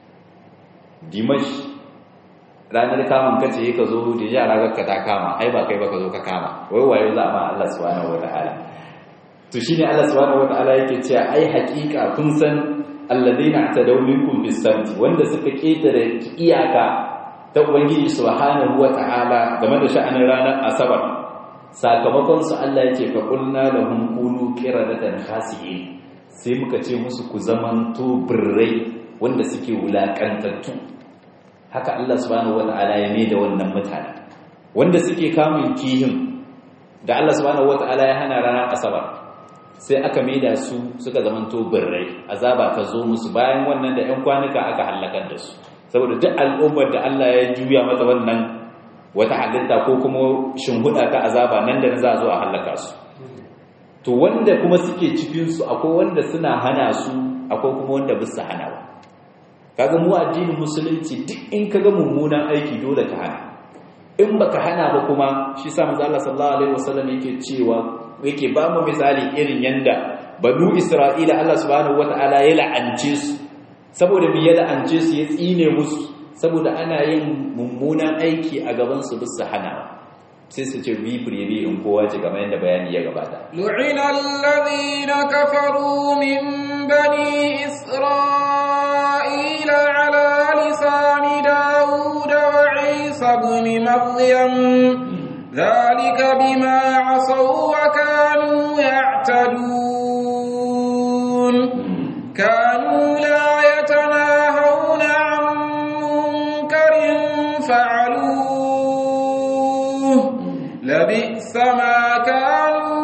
dimash ranar kamun kace ka zo da ya ragar ka ta kama ai ba kai ba ka zo ka kama wai wayo za a ma Allah subhanahu wataala to shine Allah subhanahu wataala yake cewa ai haƙiƙa kun san alladheena atadaw minkum bis-sabt wanda suka ketare iyaka ta ubangiji subhanahu wataala game da sha'anin ranar asabar sakamakon su Allah yake fa qulna lahum kunu qiradatan khasi'in sai muka ce musu ku zamanto birrai wanda suke wulakantattu haka Allah subhanahu wataala ya da wannan mutane wanda suke kamun kihin da Allah subhanahu wataala ya hana ranar asabar sai aka maida su suka zamanto birrai azaba ta zo musu bayan wannan da 'yan kwanuka aka halakar da su saboda duk al'ummar da Allah ya juya mata wannan wata halitta ko kuma shinhuda ta azaba nan da za a zo a halaka su to wanda kuma suke cikin su akwai wanda suna hana su akwai kuma wanda bisa hana ba kaga mu addinin musulunci duk in kaga mummunan aiki dole ka hana in baka hana ba kuma shi sa manzo Allah sallallahu alaihi wasallam yake cewa yake ba mu misali irin yanda banu isra'ila Allah subhanahu wataala ya la'ance su saboda me ya la'ance su ya tsine musu saboda ana yin mummunan aiki a gaban su bisa hana sai su ce bi firibi in kowa ce kamar yadda bayani ya gabata lu'ina alladhina kafaru min bani isra'ila ala lisani daud wa isa ibn maryam ذلك بما عصوا وكانوا يعتدون كانوا لا يتناهون عن منكر فعلوه لبئس ما كانوا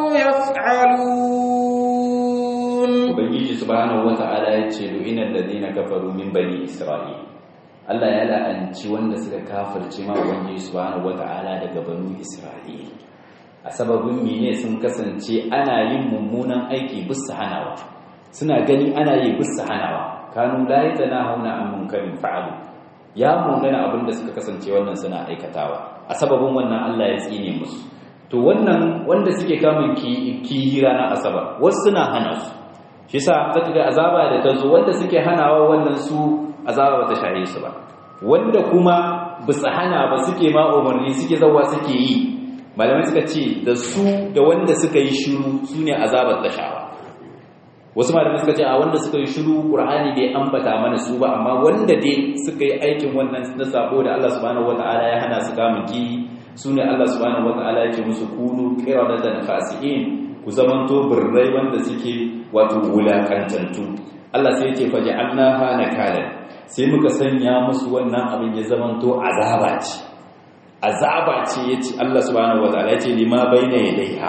يفعلون ubangiji subhanahu wata'ala ya ce lu'ina alladhina kafaru min bani isra'il Allah ya la'anci wanda suka kafirce ma ubangiji subhanahu wata'ala daga banu isra'il a sababin mene sun kasance ana yin mummunan aiki bisa hanawa suna gani ana yi bisa hanawa kanu la yatanahuna an munkarin fa'alu ya mungana abin da suka kasance wannan suna aikatawa a sababin wannan Allah ya tsine musu to wannan wanda suke kamun ki na asabar wasu suna hana su shi yasa zaka ga azaba da tazo wanda suke hanawa wannan su azaba bata shahe su ba wanda kuma bisa hana ba suke ma umarni suke zawa suke yi malamai suka ce da su da wanda suka yi shiru sune azabar da shawa wasu malamai suka ce a wanda suka yi shiru qur'ani bai ambata mana su ba amma wanda dai suka yi aikin wannan na sabo da Allah subhanahu wataala ya hana su kamun ki sune Allah subhanahu wataala yake musu kunu qiradatan fasiin ku zamanto birrai wanda suke wato wulakantantu Allah sai yake faj'alnaha nakalan sai muka sanya musu wannan abin ya zamanto azaba ce azaba ce yace Allah subhanahu wataala yace lima baina yadaiha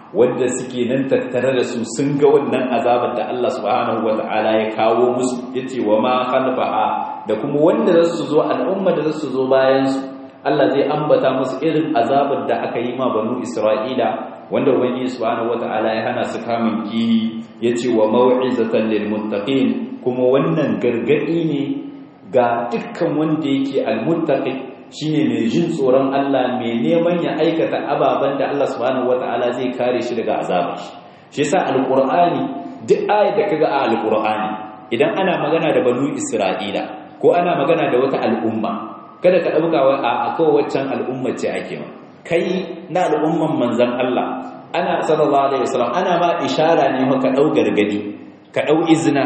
wanda suke nan tattare da su sun ga wannan azabar da Allah subhanahu wata'ala ya kawo musu yace wa ma khalfaha da kuma wanda za su zo al'umma da za su zo bayan su Allah zai ambata musu irin azabar da aka yi ma banu Isra'ila wanda ubangiji subhanahu wata'ala ya hana su kamun kihi yace wa mau'izatan lil muttaqin kuma wannan gargadi ne ga dukkan wanda yake al-muttaqi shine mai jin tsoron Allah mai neman ya aikata ababen da Allah subhanahu wata'ala zai kare shi daga azabar shi shi yasa alqur'ani duk ayat da kaga a alqur'ani idan ana magana da banu isra'ila ko ana magana da wata al'umma kada ka dauka wa a kawai waccan al'umma ce ake ma kai na al'umman manzon Allah ana sallallahu alaihi wasallam ana ma ishara ne ka dau gargadi ka dau izina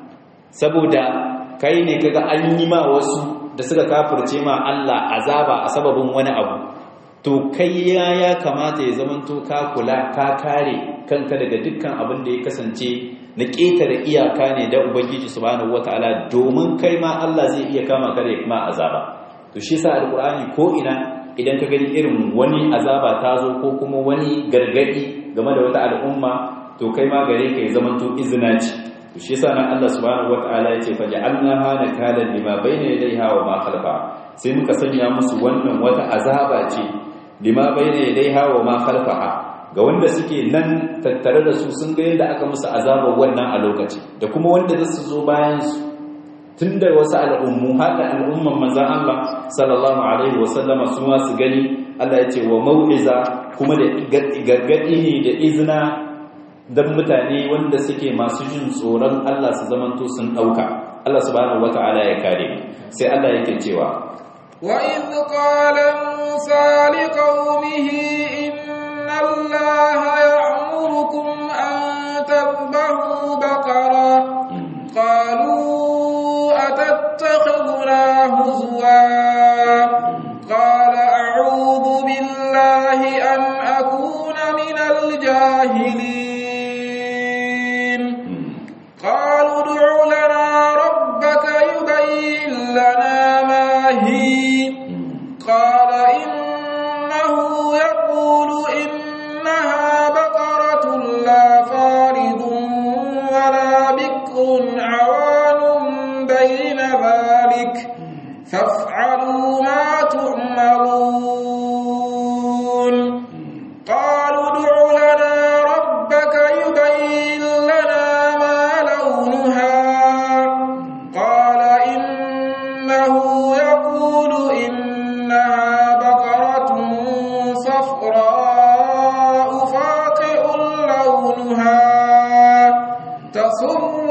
saboda kai ne kaga an yi ma wasu da suka kafirce ma Allah azaba a sababin wani abu to kai ya ya kamata ya zamanto ka kula ka kare kanka daga dukkan abin da ya kasance na ƙetare iyaka ne da ubangiji subhanahu wataala domin kai ma Allah zai iya kama ka da kuma azaba to shi yasa alqur'ani ko ina idan ka gani irin wani azaba ta zo ko kuma wani gargadi game da wata al'umma to kai ma gare ka ya zamanto izina ce shi yasa nan Allah subhanahu wataala yace fa ja'alnaha nakalan lima bayna yadayha wa ma khalfa sai muka sanya musu wannan wata azaba ce lima bayna yadayha wa ma khalfaha ga wanda suke nan tattare da su sun ga yadda aka musu azabar wannan a lokaci da kuma wanda za su zo bayan su tunda wasu al'ummu haka al'umman manzon Allah sallallahu alaihi wa sallama su ma su gani Allah yace wa mau'iza kuma da gargadi ne da izina don mutane wanda suke masu jin tsoron Allah su zamanto sun ɗauka Allah subhanahu wata'ala ya kare sai Allah yake cewa wa idh qala musa liqaumihi inna allaha ya'murukum an tadhbahu baqara qalu atattakhiduna huzwa qala a'udhu billahi an akuna minal jahilin قالوا ادع لنا ربك يبين لنا ما هي قال إنه يقول إنها بقرة لا فارض ولا بكر عوان بين ذلك فافعلوا ما تؤمرون قالوا ادع لنا ربك يبين لنا قال إنه يقول إنها بقرة صفراء فاقع لونها تسر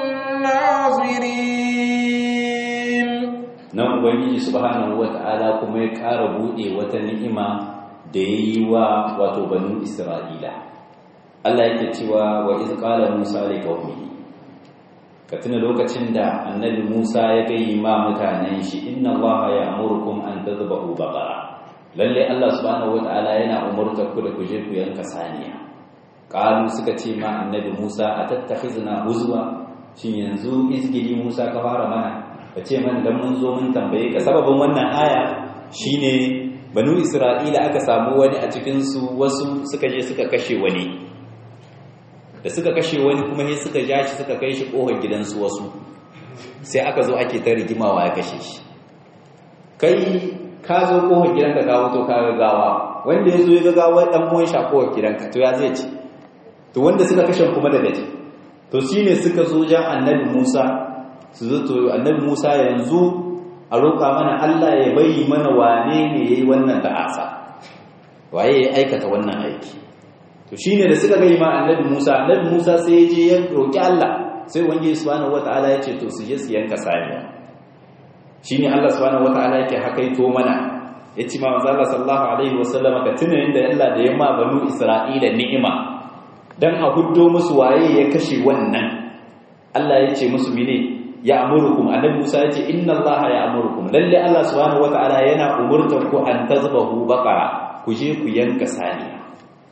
الناظرين nan ubangiji subhanahu wata'ala kuma ya ƙara buɗe wata ni'ima da ya yi wa wato banu isra'ila Allah yake cewa wa iz qala musa li qaumihi ka tuna lokacin da annabi Musa ya gayi ma mutanen shi inna allaha ya'murukum an tadhbahu baqara lalle Allah subhanahu wataala yana umurtar ku da ku je ku yanka saniya qalu suka ce ma annabi Musa atattakhizna huzwa shin yanzu izgidi Musa ka fara mana ka ce man dan mun zo mun tambaye ka sababin wannan aya shine banu Isra'ila aka samu wani a cikin su wasu suka je suka kashe wani da suka kashe wani kuma sai suka ja shi suka kai shi kohon gidansu wasu sai aka zo ake ta rigimawa ya kashe shi kai ka zo kohon gidanka ka wuto ka gagawa wanda ya zo ya gagawa dan uwan shi a kohon gidanka to ya zai ci to wanda suka kashe kuma daga ci to shine suka zo jan annabi Musa su zo to annabi Musa yanzu a roƙa mana Allah ya bayi mana wane ne yayi wannan ta'asa waye ya aikata wannan aiki to shine da suka gai ma annabi Musa annabi Musa sai ya je ya roki Allah sai ubangiji subhanahu wataala ya ce to su je su yanka saniya shine Allah subhanahu wataala yake hakaito mana yace ma manzo Allah sallallahu alaihi wasallama ka tuna inda Allah da ya ma banu Isra'ila ni'ima dan a huddo musu waye ya kashe wannan Allah ya ce musu mene ya amurukum annabi Musa ya ce inna Allah ya amurukum lalle Allah subhanahu wataala yana umurtar ku an tazbahu baqara ku je ku yanka saniya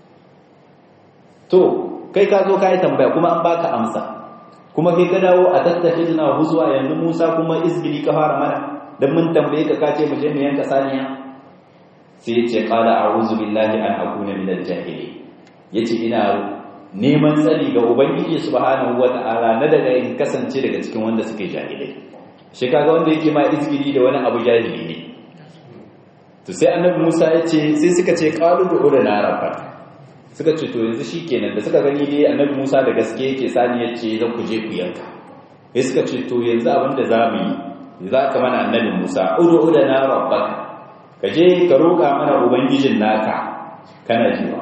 to kai ka zo ka yi tambaya kuma an baka amsa kuma kai ka dawo a tattafi na huzuwa yanzu musa kuma izgili ka fara mana don mun tambaye ka kace mu je mu yanka saniya sai ya ce qala a'udhu billahi an akuna min al-jahili yace ina neman tsari ga ubangiji subhanahu wata'ala na daga in kasance daga cikin wanda suke jahilai shi kaga wanda yake ma izgiri da wani abu jahili ne to sai annabi Musa ya ce sai suka ce qalu da na rabba suka ce to yanzu shikenan da suka gani dai annabi Musa da gaske yake sani ya ce zan ku je ku yanka sai suka ce to yanzu abin da zamu yi za ka mana annabi Musa udu da na rabba ka je ka roƙa mana ubangijin naka kana jiwa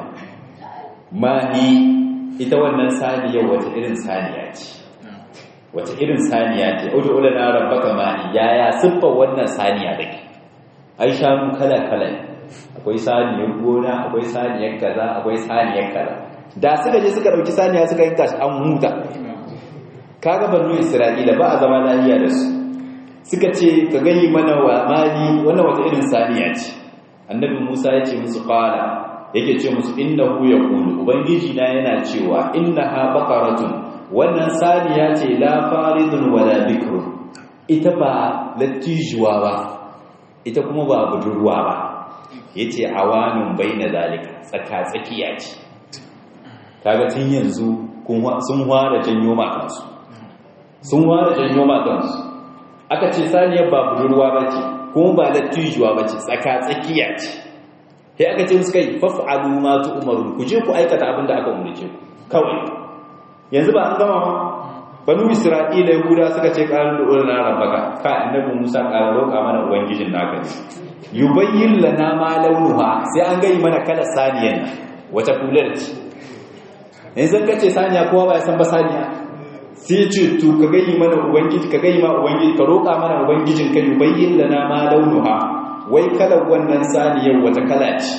mahi ita wannan saniya wata irin saniya ce wata irin saniya ce udu udu na rabbaka mahi yaya siffar wannan saniya dake ai shanu kala kala akwai saniyar gona akwai saniyar kaza akwai saniyar kaza da suka je suka dauki saniya suka yanka shi an huta kaga banu isra'ila ba a zama lafiya da su suka ce ka gani mana wa mali wannan wata irin saniya ce annabi Musa ya ce musu qala yake ce musu innahu yaqulu ubangiji na yana cewa innaha baqaratun wannan saniya ce la faridun wala bikrun ita ba latijuwa ba ita kuma ba budurwa ba yace awanun baina zalika tsaka tsakiya ce kaga tun yanzu sun fara janyo makansu sun fara janyo makansu aka ce saniyar ba budurwa ba ce kuma ba latijuwa ba ce tsaka tsakiya ce sai aka ce musu kai faf'alu ma tu'maru ku je ku aikata abin da aka umarce ku kawai yanzu ba an gama ma banu isra'ila yahuda suka ce qalu ulna rabbaka ka annabi musa qala roƙa mana ubangijin naka ne yubayyin lana ma launuha sai an gayi mana kala saniyan wata kular ce yanzu ka ce saniya kowa ba ya san ba saniya sai ce to ka gayi mana ubangiji ka gayi ma ubangiji ka roƙa mana ubangijin ka yubayyin lana ma launuha wai kalar wannan saniyar wata kala ce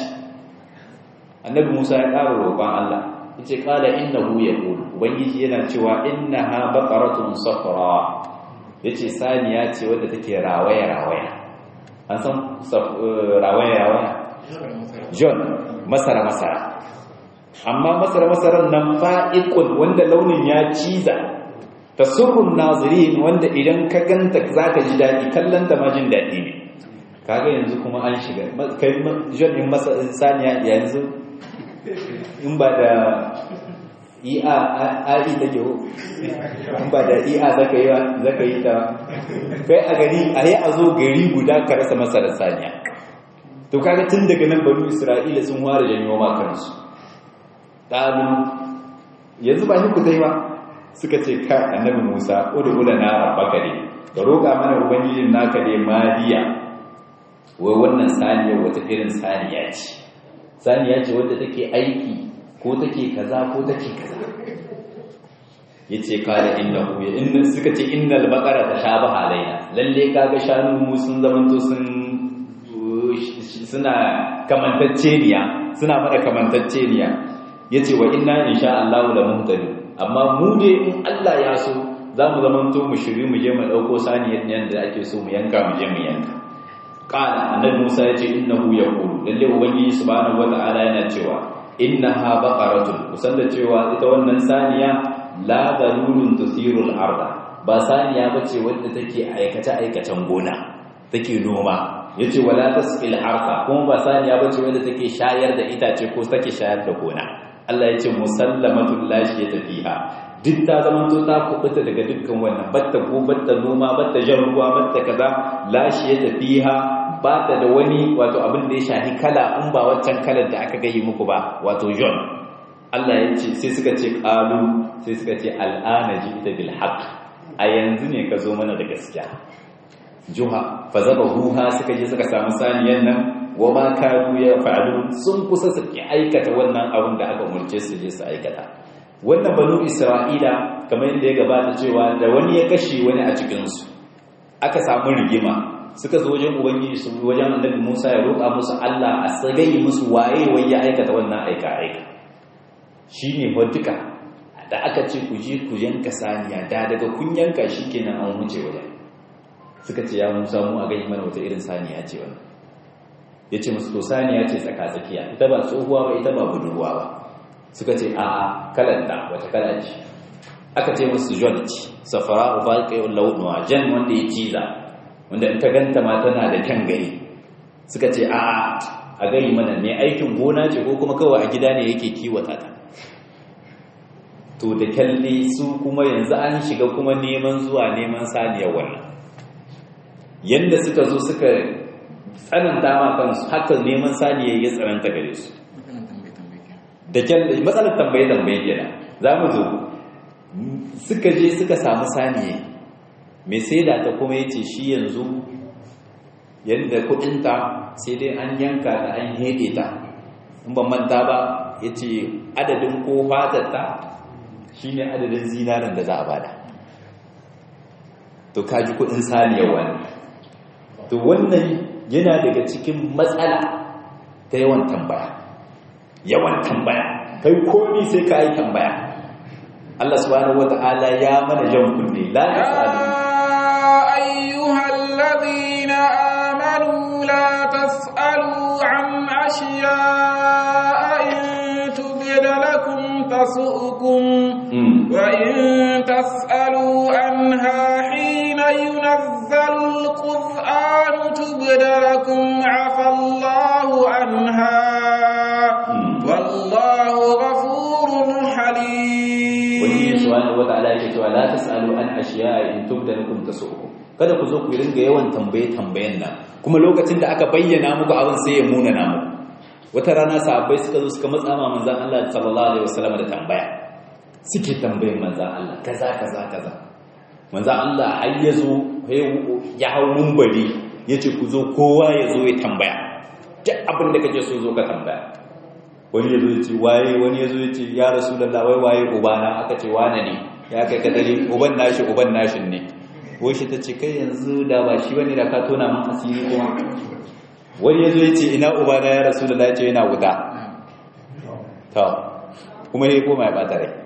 annabi musa ya ƙara roƙon allah ya ce ƙala innahu ya ƙulu ubangiji yana cewa innaha baqaratun safra ya ce saniya ce wadda take rawaya-rawaya an san rawaya-rawaya john masara-masara amma masara-masaran nan fa'ikun wanda launin ya ciza ta surrun nazirin wanda idan ka ganta za ka ji daɗi kallon ta ma jin daɗi ne kaga yanzu kuma an shiga kai john in masa saniya yanzu in ba da iya ai ta ke in ba da iya zaka yi zaka yi ta kai a gari a yi a zo gari guda ka rasa masa da saniya to kaga tun daga nan banu isra'ila sun ware janyo ma kansu ɗalu yanzu ba shi ku ta yi ba suka ce ka annabi musa udula na rabbaka ne ka roƙa mana ubangijin naka ne madiya wai wannan saniyar wata irin saniya ce saniya ce wadda take aiki ko take kaza ko take kaza yace kala innahu ya inna suka ce innal baqara tashabaha alaina lalle kaga shanu mu sun zamanto sun suna kamantacceniya suna mada kamantacceniya yace wa inna insha Allah la muhtadi amma mu ne in Allah ya so zamu zamanto mu shiri mu je mu dauko saniyar nan da ake so mu yanka mu je mu yanka qala annabi Musa yace innahu yaqulu lalle ubangiji subhanahu wataala yana cewa innaha baqaratun kusan da cewa ita wannan saniya la dalulun tusirul arda ba saniya bace wadda take aikace aikacen gona take noma yace wala tasqil harfa kuma ba saniya bace wadda take shayar da itace ko take shayar da gona Allah yace musallamatul lashi tafiha duk ta zaman to ta kubuta daga dukkan wannan batta ko batta noma batta jan ruwa batta kaza lashi tafiha ba ta da wani wato abin da ya shahi kala in ba waccan kalar da aka gayi muku ba wato john Allah ya ce sai suka ce qalu sai suka ce al'ana ji'ta bil haqq a yanzu ne ka zo mana da gaskiya juha fa zabahuha suka je suka samu saniyan nan wa ma kadu ya fa'alu sun kusa su ki aikata wannan abin da aka umurce su je su aikata wannan banu isra'ila kamar yadda ya gabata cewa da wani ya kashe wani a cikin su aka samu rigima suka zo wajen ubangiji su wajen annabi Musa ya roƙa musu Allah a tsagayi musu waye wai ya aikata wannan aika aika shine duka da aka ce ku je ku yanka saniya da daga kun yanka shikenan an wuce wajen suka ce ya Musa mu a gani mana wata irin saniya ce wannan yace musu to saniya ce tsaka tsakiya ita ba tsohuwa ba ita ba budurwa ba suka ce a kalanta wata kala ce aka ce musu jon ce safara ubaqi'ul lawnuha jan wanda ya ciza wanda in ka ganta ma tana da kyan gari suka ce a a gari mana ne aikin gona ce ko kuma kawai a gida ne yake kiwata ta to da kyalle su kuma yanzu an shiga kuma neman zuwa neman saniyar wannan yadda suka zo suka tsananta ma kansu haka neman saniyar ya tsananta gare su da kyalle matsalar tambaye tambaye kenan za mu zo suka je suka samu saniyar mai sai da ta kuma yace shi yanzu yadda kudinta sai dai an yanka da an hede ta in ban manta ba yace adadin ko fatarta shine adadin zinarin da za a bada to kaji kudin saniyar wani to wannan yana daga cikin matsala ta yawan tambaya yawan tambaya kai komi sai ka yi tambaya Allah subhanahu wata'ala ya mana jan kunne la tasalu أيها الذين آمنوا لا تسألوا عن أشياء إن تبد لكم تسؤكم وإن تسألوا عنها حين ينزل القرآن تبد لكم عفى الله عنها والله غفور حليم wani subhanahu wata'ala yake cewa la tasalu an ashiya in tubda lakum tasu'ukum kada ku zo ku ringa yawan tambaye tambayen nan kuma lokacin da aka bayyana muku abin sai ya muna namu wata rana sahabbai suka zo suka matsa ma manzon Allah sallallahu alaihi wasallam da tambaya suke tambayin manzon Allah kaza kaza kaza manzon Allah har ya zo ya hau mumbari yace ku zo kowa ya zo ya tambaya duk abin da kake so zo ka tambaya wani ya zo ce waye wani ya zo ce ya rasulullah wai waye ubana aka ce wane ne ya kai kadari uban nashi uban nashin ne wai shi ta ce kai yanzu da ba shi bane da ka tona min asiri kuma wani ya zo ya ce ina ubana ya rasulullah ya ce yana wuta to kuma ya koma ya bata rai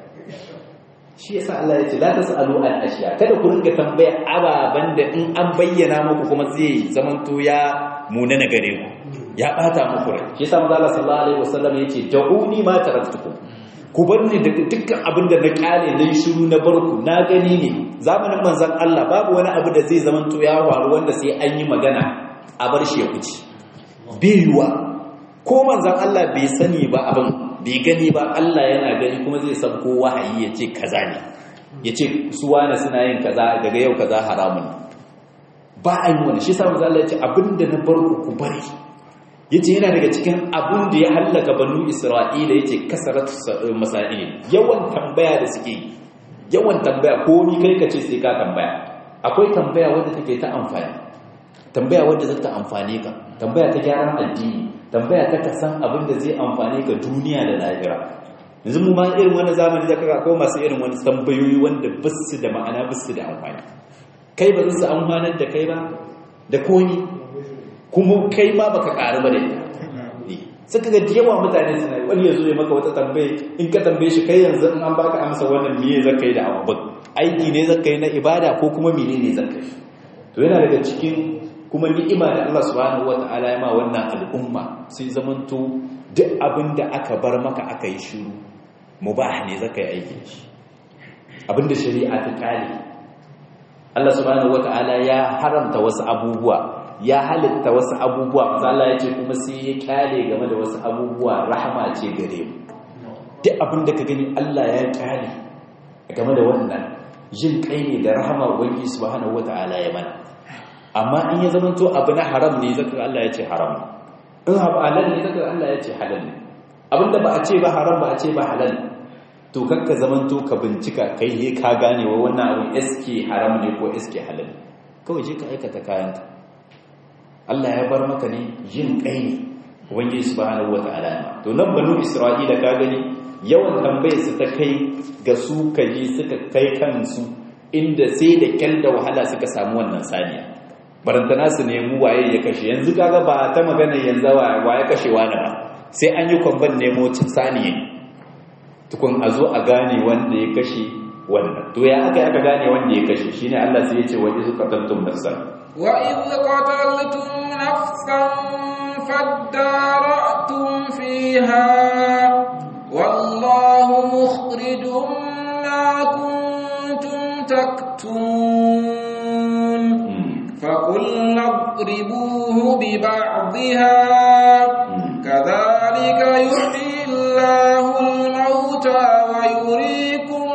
shi yasa Allah ya ce la tasalu an ashiya kada ku ringa tambaya ababan da in an bayyana muku kuma zai zamanto ya munana gare ku ya bata muku rai shi yasa manzo Allah sallallahu alaihi wasallam yace da'uni ma taraktukum ku bar ni daga dukkan abin da na kyale na shiru na barku na gani ne zamanin manzon Allah babu wani abu da zai zamanto ya faru wanda sai an yi magana a bar shi ya kuci biyuwa ko manzon Allah bai sani ba abin bai gani ba Allah yana gani kuma zai san ko wahayi ya ce kaza ne ya ce su wane suna yin kaza daga yau kaza haramun ba a yi wani shi sa manzon Allah ya ce abinda na barku ku bari yace yana daga cikin abun da ya hallaka banu isra'ila yace kasarat masail yawan tambaya da suke yawan tambaya ko ni kai kace sai ka tambaya akwai tambaya wanda take ta amfani tambaya wanda zata amfane ka tambaya ta gyaran addini tambaya ta kasan abin da zai amfane ka duniya da lahira yanzu mu ma irin wannan zamani da kaga akwai masu irin wani tambayoyi wanda basu da ma'ana basu da amfani kai ba su amfanar da kai ba da koni kuma kai ma baka karu ba da ita suka ga yawa mutane suna yi wani ya zo ya maka wata tambaye in ka tambaye shi kai yanzu in an baka amsa wannan miye zaka yi da abubuwan aiki ne zaka yi na ibada ko kuma mene ne zaka yi to yana daga cikin kuma ni'ima da Allah subhanahu wata'ala ya ma wannan al'umma sai zamanto duk abin da aka bar maka aka yi shiru mubah ne zaka yi aikin shi abin da shari'a ta kare Allah subhanahu wata'ala ya haramta wasu abubuwa ya halitta wasu abubuwa Allah ya ce kuma sai ya kyale game da wasu abubuwa rahama ce gare mu duk abin da ka gani Allah ya kyale game da wannan jin kai ne da rahama ubangi subhanahu wataala ya mana amma in ya zama to abu na haram ne zaka Allah ya ce haram in abu halal ne zaka Allah ya ce halal ne abinda ba a ce ba haram ba a ce ba halal to kakka zaman to ka bincika kai he ka gane wa wannan abin eske haram ne ko eske halal kawai je ka aikata kayanka Allah ya bar maka ne yin kai ne ubangiji subhanahu wataala ne to nan banu isra'ila ka gani yawan tambayar su ta kai ga su kaji suka kai kansu inda sai da kyal da wahala suka samu wannan saniya barantana su nemi waye ya kashe yanzu kaga ba ta magana yanzu waye kashe wani ba sai an yi kwamban nemo saniya tukun a zo a gane wanda ya kashe wannan to ya aka aka gane wanda ya kashe shine Allah sai ya ce wa izu qataltum nafsan وإذ قتلتم نفسا فادارأتم فيها والله مخرج ما كنتم تكتمون فقلنا اضربوه ببعضها كذلك يحيي الله الموتى ويريكم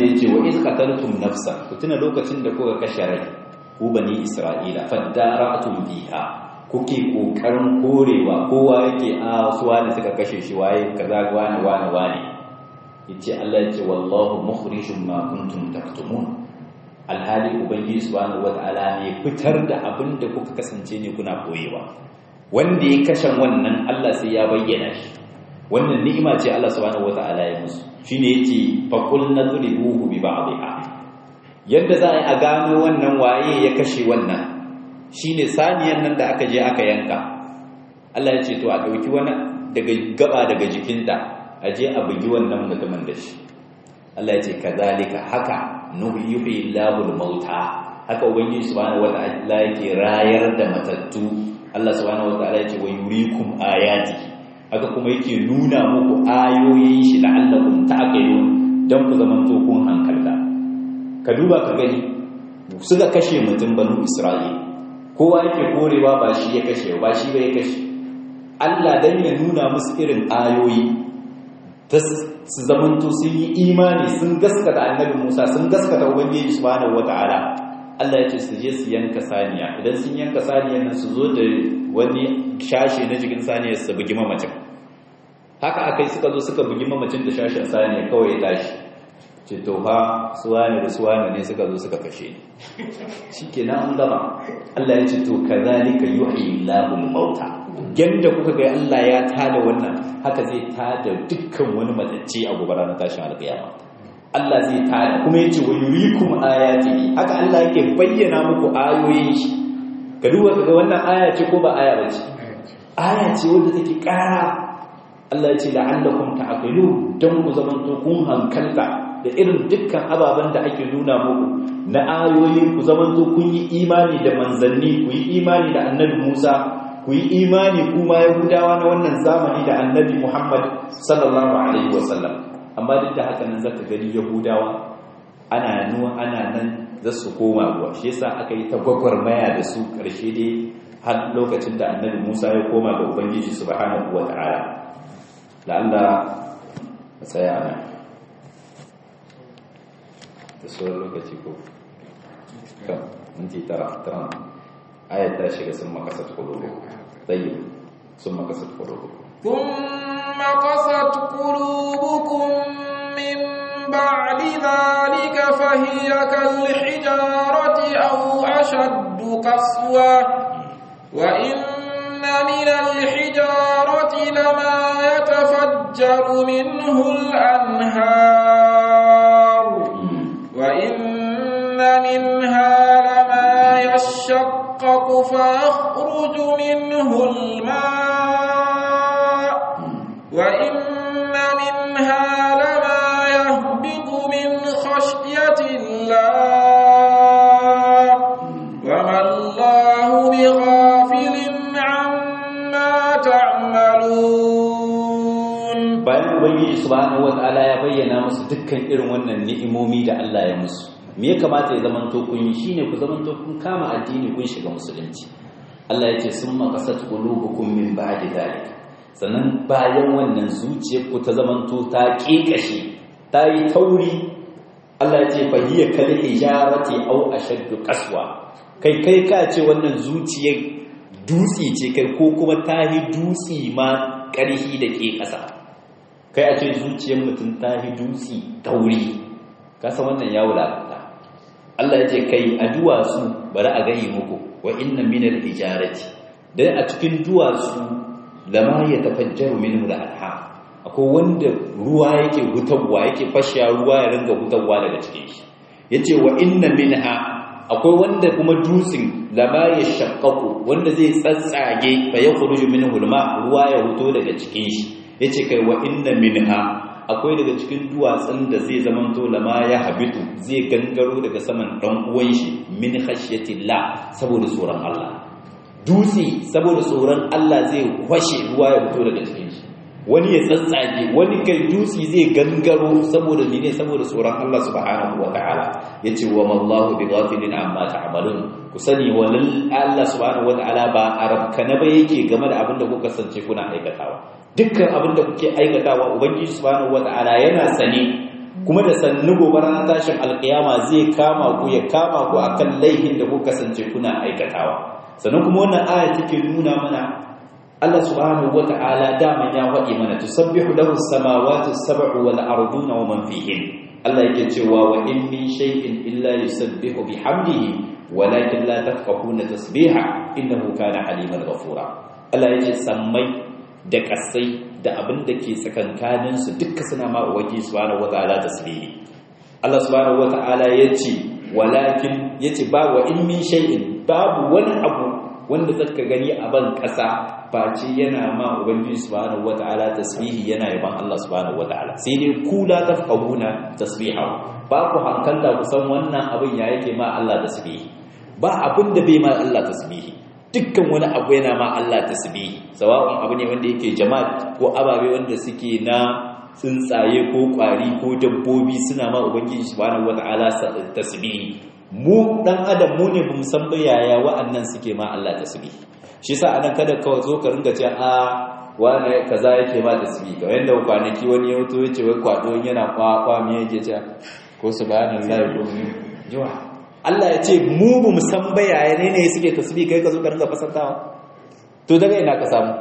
sai ya ce wa iz qataltum nafsan ku tuna lokacin da kuka kashe rai ku bani isra'ila fadara'tum fiha kuke kokarin korewa kowa yake a su wani suka kashe shi waye kaza wani wani wani yace Allah yace wallahu mukhrijum ma kuntum taktumun alhali ubangiji subhanahu wataala ne fitar da abin da kuka kasance ne kuna koyewa wanda ya kashe wannan Allah sai ya bayyana shi wannan ni'ima ce Allah subhanahu wataala ya musu shine yace faqul nadribuhu bi ba'dihha yadda za a gano wannan waye ya kashe wannan shine saniyan nan da aka je aka yanka Allah ya ce to a dauki wani daga gaba daga jikinta a je a bugi wannan mutumin da shi Allah ya ce kazalika haka nuhyi Allahul mauta haka ubangiji subhanahu wataala yake rayar da matattu Allah subhanahu wataala ya ce wa yurikum ayati haka kuma yake nuna muku ayoyin shi la'allakum ta'qilun dan ku zamanto kun hankalta ka duba ka gani suka kashe mutum banu Isra'ila kowa yake korewa ba shi ya kashe ba shi ba ya kashe Allah dan ya nuna musu irin ayoyi ta su zamanto sun yi imani sun gaskata annabi Musa sun gaskata ubangiji subhanahu wataala Allah ya ce su je su yanka saniya idan sun yanka saniya nan su zo da wani shashi na jikin saniya su bugi mamacin haka akai suka zo suka bugi mamacin da shashin saniya kawai ya tashi ce to fa suwane da suwane ne suka zo suka kashe ni shikenan an gama Allah ya ce to kazalika yuhyi Allahul mauta yanda kuka ga Allah ya tada wannan haka zai tada dukkan wani matacce a gobe ranar tashin alƙiyama Allah zai tada kuma yace wa yurikum ayatihi haka Allah yake bayyana muku ayoyin shi ka duba kaga wannan aya ce ko ba aya bace aya ce wanda take ƙara Allah ya ce la'allakum ta'qilun dan ku zamanto kun hankalta da irin dukkan ababen da ake nuna muku na ayoyin ku zamanto kun yi imani da manzanni ku yi imani da annabi Musa ku yi imani kuma Yahudawa na wannan zamani da annabi Muhammad sallallahu alaihi wasallam amma duk da haka nan zaka gani Yahudawa ana nuwa ana nan za su koma ruwa shi yasa aka yi ta gwagwarmaya da su karshe dai har lokacin da annabi Musa ya koma ga Ubangiji subhanahu wata'ala la'alla tsaya nan da sauran lokaci ko kan minti tara tara ayat ta shiga sun makasar kulubu tsayi sun makasar kulubu ثم قست قلوبكم من بعد ذلك فهي كالحجارة أو أشد قسوة وإن من الحجارة لما يتفجر منه الأنهار وإن منها لما يشقق فيخرج منه الماء وإن منها لما يهبط من خشية الله وما الله بغافل عما تعملون bayan ubangiji subhanahu wataala ya bayyana musu dukkan irin wannan ni'imomi da Allah ya musu me ya kamata ya zamanto kun yi shine ku zamanto kun kama addini kun shiga musulunci Allah ya ce summa qasat qulubukum min ba'di dhalik sannan bayan wannan zuciyar ku ta zamanto ta kekashe ta yi tauri Allah ya ce fa hiya kal hijarati aw ashaddu qaswa kai kai ka ce wannan zuciyar dutsi ce kai ko kuma ta yi dutsi ma ƙarhi da ke ƙasa kai a ce zuciyar mutum ta yi dutsi tauri kasa wannan ya wulata Allah ya ce kai a duwatsu bari a gani muku wa inna minal hijarati dan a cikin duwatsu lama ya tafajjaru minhu al-anha akwai wanda ruwa yake hutawa yake fashiya ruwa ya ringa hutawa daga cikin shi yace wa inna minha akwai wanda kuma dutsin lama ya shaqqaqu wanda zai tsatsage fa yakhruju minhu al-ma ruwa ya huto daga cikin shi yace kai wa inna minha akwai daga cikin duwatsun da zai zamanto lama ya habitu zai gangaro daga saman dan uwan shi min khashyatillah saboda tsoron Allah dutse saboda tsoron Allah zai kwashe ruwa ya fito daga cikin shi wani ya tsatsage wani kai dutse zai gangaro saboda mene saboda tsoron Allah subhanahu wataala yace wa mallahu bighafilin amma ta'malun ku sani walal Allah subhanahu wataala ba arabkana ba yake game da abin da kuka sance kuna aikatawa dukkan abin da kuke aikatawa ubangiji subhanahu wataala yana sane kuma da sannu gobe ranar tashin alkiyama zai kama ku ya kama ku akan laihin da ku kasance kuna aikatawa sannan kuma wannan aya take nuna mana Allah subhanahu wata'ala dama ya faɗi mana tusabbihu lahu as-samawati as-sab'u wal arduna wa man fihin Allah yake cewa wa in min shay'in illa yusabbihu bihamdihi walakin la tafqahuna tasbiha innahu kana haliman ghafura Allah yake sammai da kasai da abin da ke tsakankanin su dukkan suna ma ubangi subhanahu wata'ala tasbihi Allah subhanahu wata'ala yace walakin yace ba wa in min shay'in babu wani abu wanda zaka gani a ban kasa face yana ma ubangiji subhanahu wata'ala tasbihi yana yaban Allah subhanahu wata'ala sai dai ku la tafqahuna tasbihahu ba ku hankalta ku san wannan abin ya yake ma Allah tasbihi ba abin da bai ma Allah tasbihi dukkan wani abu yana ma Allah tasbihi sawa'un abu ne wanda yake jama'a ko ababe wanda suke na tsuntsaye ko kwari ko dabbobi suna ma ubangiji subhanahu wata'ala tasbihi mu dan adam mu ne bamu san ba yaya wa'annan suke ma Allah tasbihi shi yasa anan kada ka zo ka ringa ce a wani kaza yake ma tasbihi kamar yanda kwanaki wani ya wuto yace wai kwado yana kwa kwa me yake ce ko subhanallahi ko jiwa Allah ya ce mu bamu san ba yaya ne ne suke tasbihi kai ka zo ka ringa fasantawa to daga ina ka samu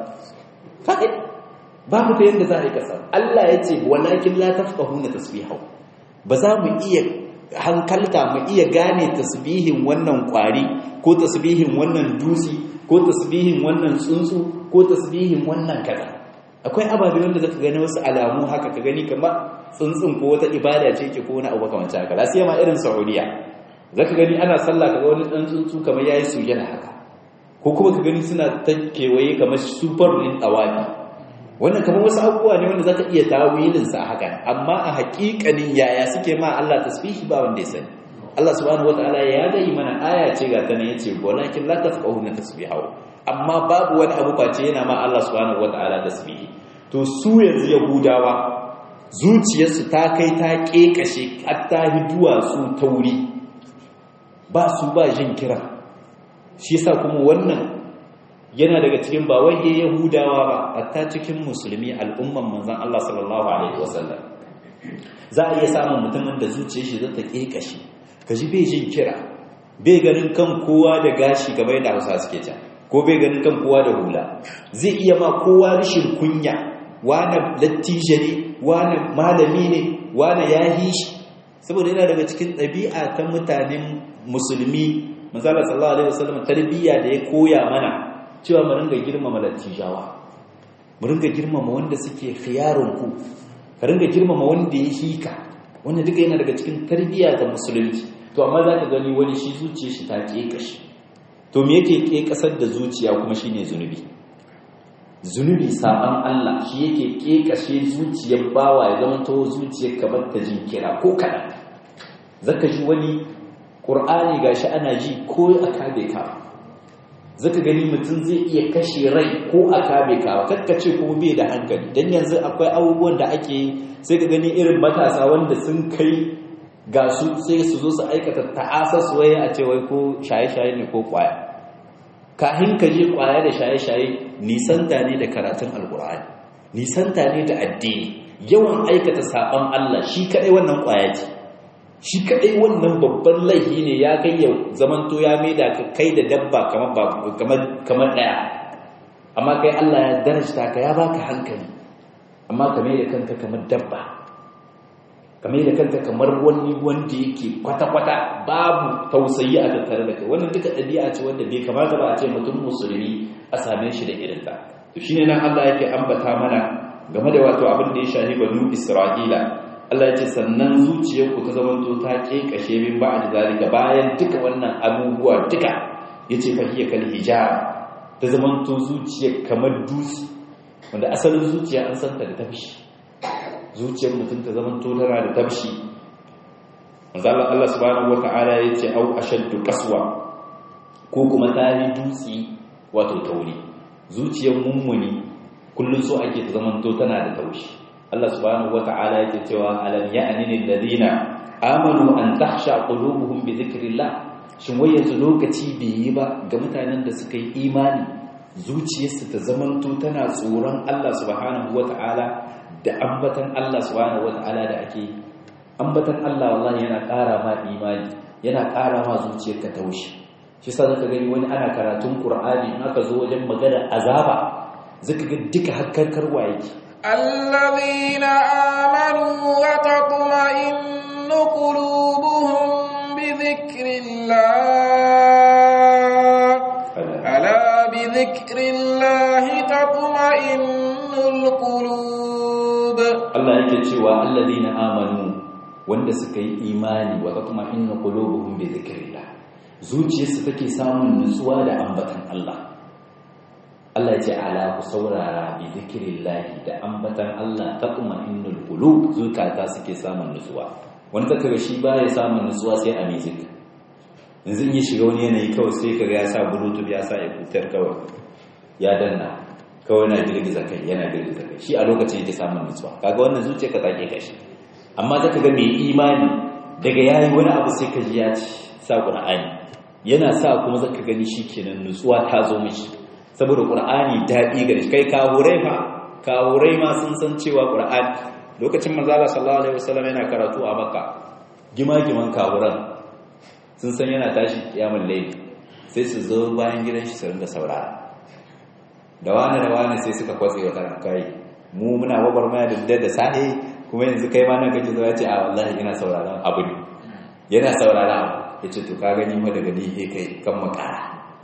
kai babu ta yanda za a yi ka samu Allah ya ce walakin la tafqahuna tasbihahu ba za mu iya hankalta mu iya gane tasbihin wannan kwari ko tasbihin wannan dusi ko tasbihin wannan tsuntsu ko tasbihin wannan kaza akwai ababe wanda zaka gani wasu alamu haka ka gani kamar tsuntsun ko wata ibada ce ke ko wani abu kamar haka la sai ma irin Saudiya zaka gani ana sallah kaga wani dan tsuntsu kamar yayi sujada haka ko kuma ka gani suna ta kewaye kamar super din tawafi wannan kamar wasu abubuwa ne wanda zaka iya tawilin sa haka amma a haƙiƙanin yaya suke ma Allah tasbihi ba wanda ya sani Allah subhanahu wataala ya dai mana aya ce ga ta ne yace walakin la tafqahuna tasbihahu amma babu wani abu face yana ma Allah subhanahu wataala tasbihi to su yanzu yahudawa zuciyarsu ta kai ta kekashe hatta hiduwa su tauri ba su ba jin kira shi yasa kuma wannan yana daga cikin ba wai yahudawa ba hatta cikin musulmi al'umman manzon Allah sallallahu alaihi wasallam za a iya samun mutumin da zuciyar shi zata kekashe kaji bai jin kira bai ganin kan kowa da gashi gaba da Hausa suke ta ko bai ganin kan kowa da hula zai iya ma kowa rashin kunya wani lattishe ne wani malami ne wani yahi shi saboda yana daga cikin ɗabi'a ta mutanen musulmi manzala sallallahu alaihi wasallam tarbiyya da ya koya mana cewa mu ringa girmama lattijawa mu ringa girmama wanda suke khiyarun ku ka ringa girmama wanda ya hika wanda duka yana daga cikin tarbiyya ta musulunci to amma za ka gani wani shi zuciyar shi ta ƙeƙashi to me yake ƙeƙasar da zuciya kuma shine zunubi zunubi saban Allah shi yake ƙeƙashe zuciyar bawa ya zama to zuciyar kamar ta jin kira ko kaɗan zaka ji wani ƙur'ani gashi ana ji ko a kabe ka zaka gani mutum zai iya kashe rai ko a kabe ka kakkace kuma bai da hankali dan yanzu akwai abubuwan da ake yi sai ka gani irin matasa wanda sun kai ga su sai su zo su aikata ta'asar su waye a ce wai ko shaye-shaye ne ko kwaya kahin ka je kwaya da shaye-shaye nisanta ne da karatun alkur'ani nisanta ne da addini yawan aikata saban Allah shi kadai wannan kwaya ce shi kadai wannan babban laifi ne ya kai ya zamanto ya maida ka kai da dabba kamar kamar kamar daya amma kai Allah ya darajta ka ya baka hankali amma ka maida kanka kamar dabba kamar da kanka kamar wani wanda yake kwata-kwata babu tausayi a tattare da kai wannan duka ɗabi'a ce wanda bai kamata ba a ce mutum musulmi a same shi da irin ta to shine nan Allah yake ambata mana game da wato abin da ya shahi banu Isra'ila Allah ya ce sannan zuciyarku ta zamanto ta kekashe min ba'd zalika bayan duka wannan abubuwa duka yace fa hiya kal hijab ta zamanto zuciyar kamar dutse wanda asalin zuciya an santa da tafshi zuciyar mutum ta zaman tana da tabshi manzala Allah subhanahu wata'ala ya ce au ashaddu qaswa ko kuma tari dutsi wato tauri zuciyar mummuni kullun so ake ta zaman to tana da taushi Allah subhanahu wata'ala yake cewa alam ya'ni lil ladina amanu an tahsha qulubuhum bi dhikrillah shin wai yanzu lokaci bai yi ba ga mutanen da suka yi imani zuciyarsu ta zamanto tana tsoron Allah subhanahu wata'ala da ambatan Allah subhanahu wata'ala da ake ambatan Allah wallahi yana ƙara ma imani yana ƙara ma zuciyarka taushi shi sa zaka gani wani ana karatun Qur'ani in aka zo wajen magana azaba zaka ga duka hakkarkarwa yake الذين آمنوا وتطمئن قلوبهم بذكر الله ألا بذكر الله تطمئن القلوب Allah yake cewa alladhina amanu wanda suka yi imani wa tatma'innu qulubuhum bi dhikrillah zuciyarsu take samun nutsuwa da ambatan Allah Allah ya ce ala ku saurara bi dhikrillah da ambatan Allah tatma'innul qulub zukata suke samun nutsuwa wanda kaga shi baya samun nutsuwa sai a music yanzu in ya shiga wani yanayi kawai sai kaga ya sa bluetooth ya sa ekutar kawai ya danna kawai na girgiza kai yana girgiza kai shi a lokacin yake samun nutsuwa kaga wannan zuciya ka take kashi amma zaka ga mai imani daga yayi wani abu sai ka ji ya ci sa qur'ani yana sa kuma zaka gani shikenan nutsuwa ta zo mishi saboda qur'ani dadi gare shi kai kawurai fa kawurai ma sun san cewa qur'ani lokacin manzo Allah sallallahu alaihi wasallam yana karatu a makka gima-giman kawuran sun san yana tashi kiyamul layl sai su zo bayan gidan shi su ringa saurara da wani da wani sai suka kwatse wa karan kai mu muna babar maya da da sahi kuma yanzu kai ma nan kake zuwa ce a wallahi ina sauraron abu ne yana saurara abu yace to ka gani ma daga ni he kai kan makara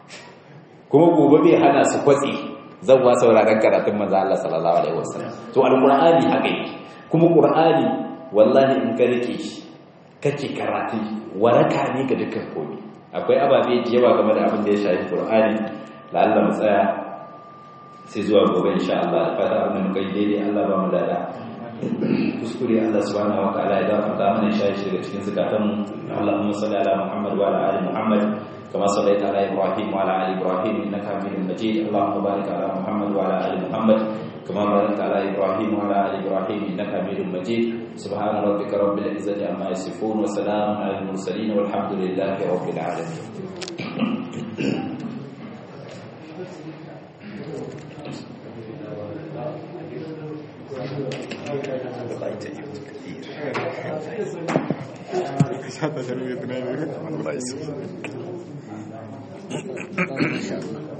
kuma gobe bai hana su kwatse zawwa sauraron karatun manzo Allah sallallahu alaihi wasallam to alqur'ani haka yake kuma qur'ani wallahi in ka rike shi kake karatu waraka ne ga dukkan komai akwai ababe da yawa game da abin da ya shafi qur'ani la'alla mu tsaya sai zuwa gobe insha Allah da fata abin da muka yi daidai Allah ba mu dada kuskure Allah subhanahu wa ta'ala ya gafarta mana shi shi daga cikin zakatan mu Allahumma salli ala Muhammad wa ala ali Muhammad kama sallaita ala Ibrahim wa ala ali Ibrahim innaka Hamidum Majid Allahumma barik ala Muhammad wa ala ali Muhammad كما باركت على إبراهيم وعلى آل إبراهيم إنك حميد مجيد سبحان ربك رب العزة عما يصفون وسلام على المرسلين والحمد لله رب العالمين Hasta se me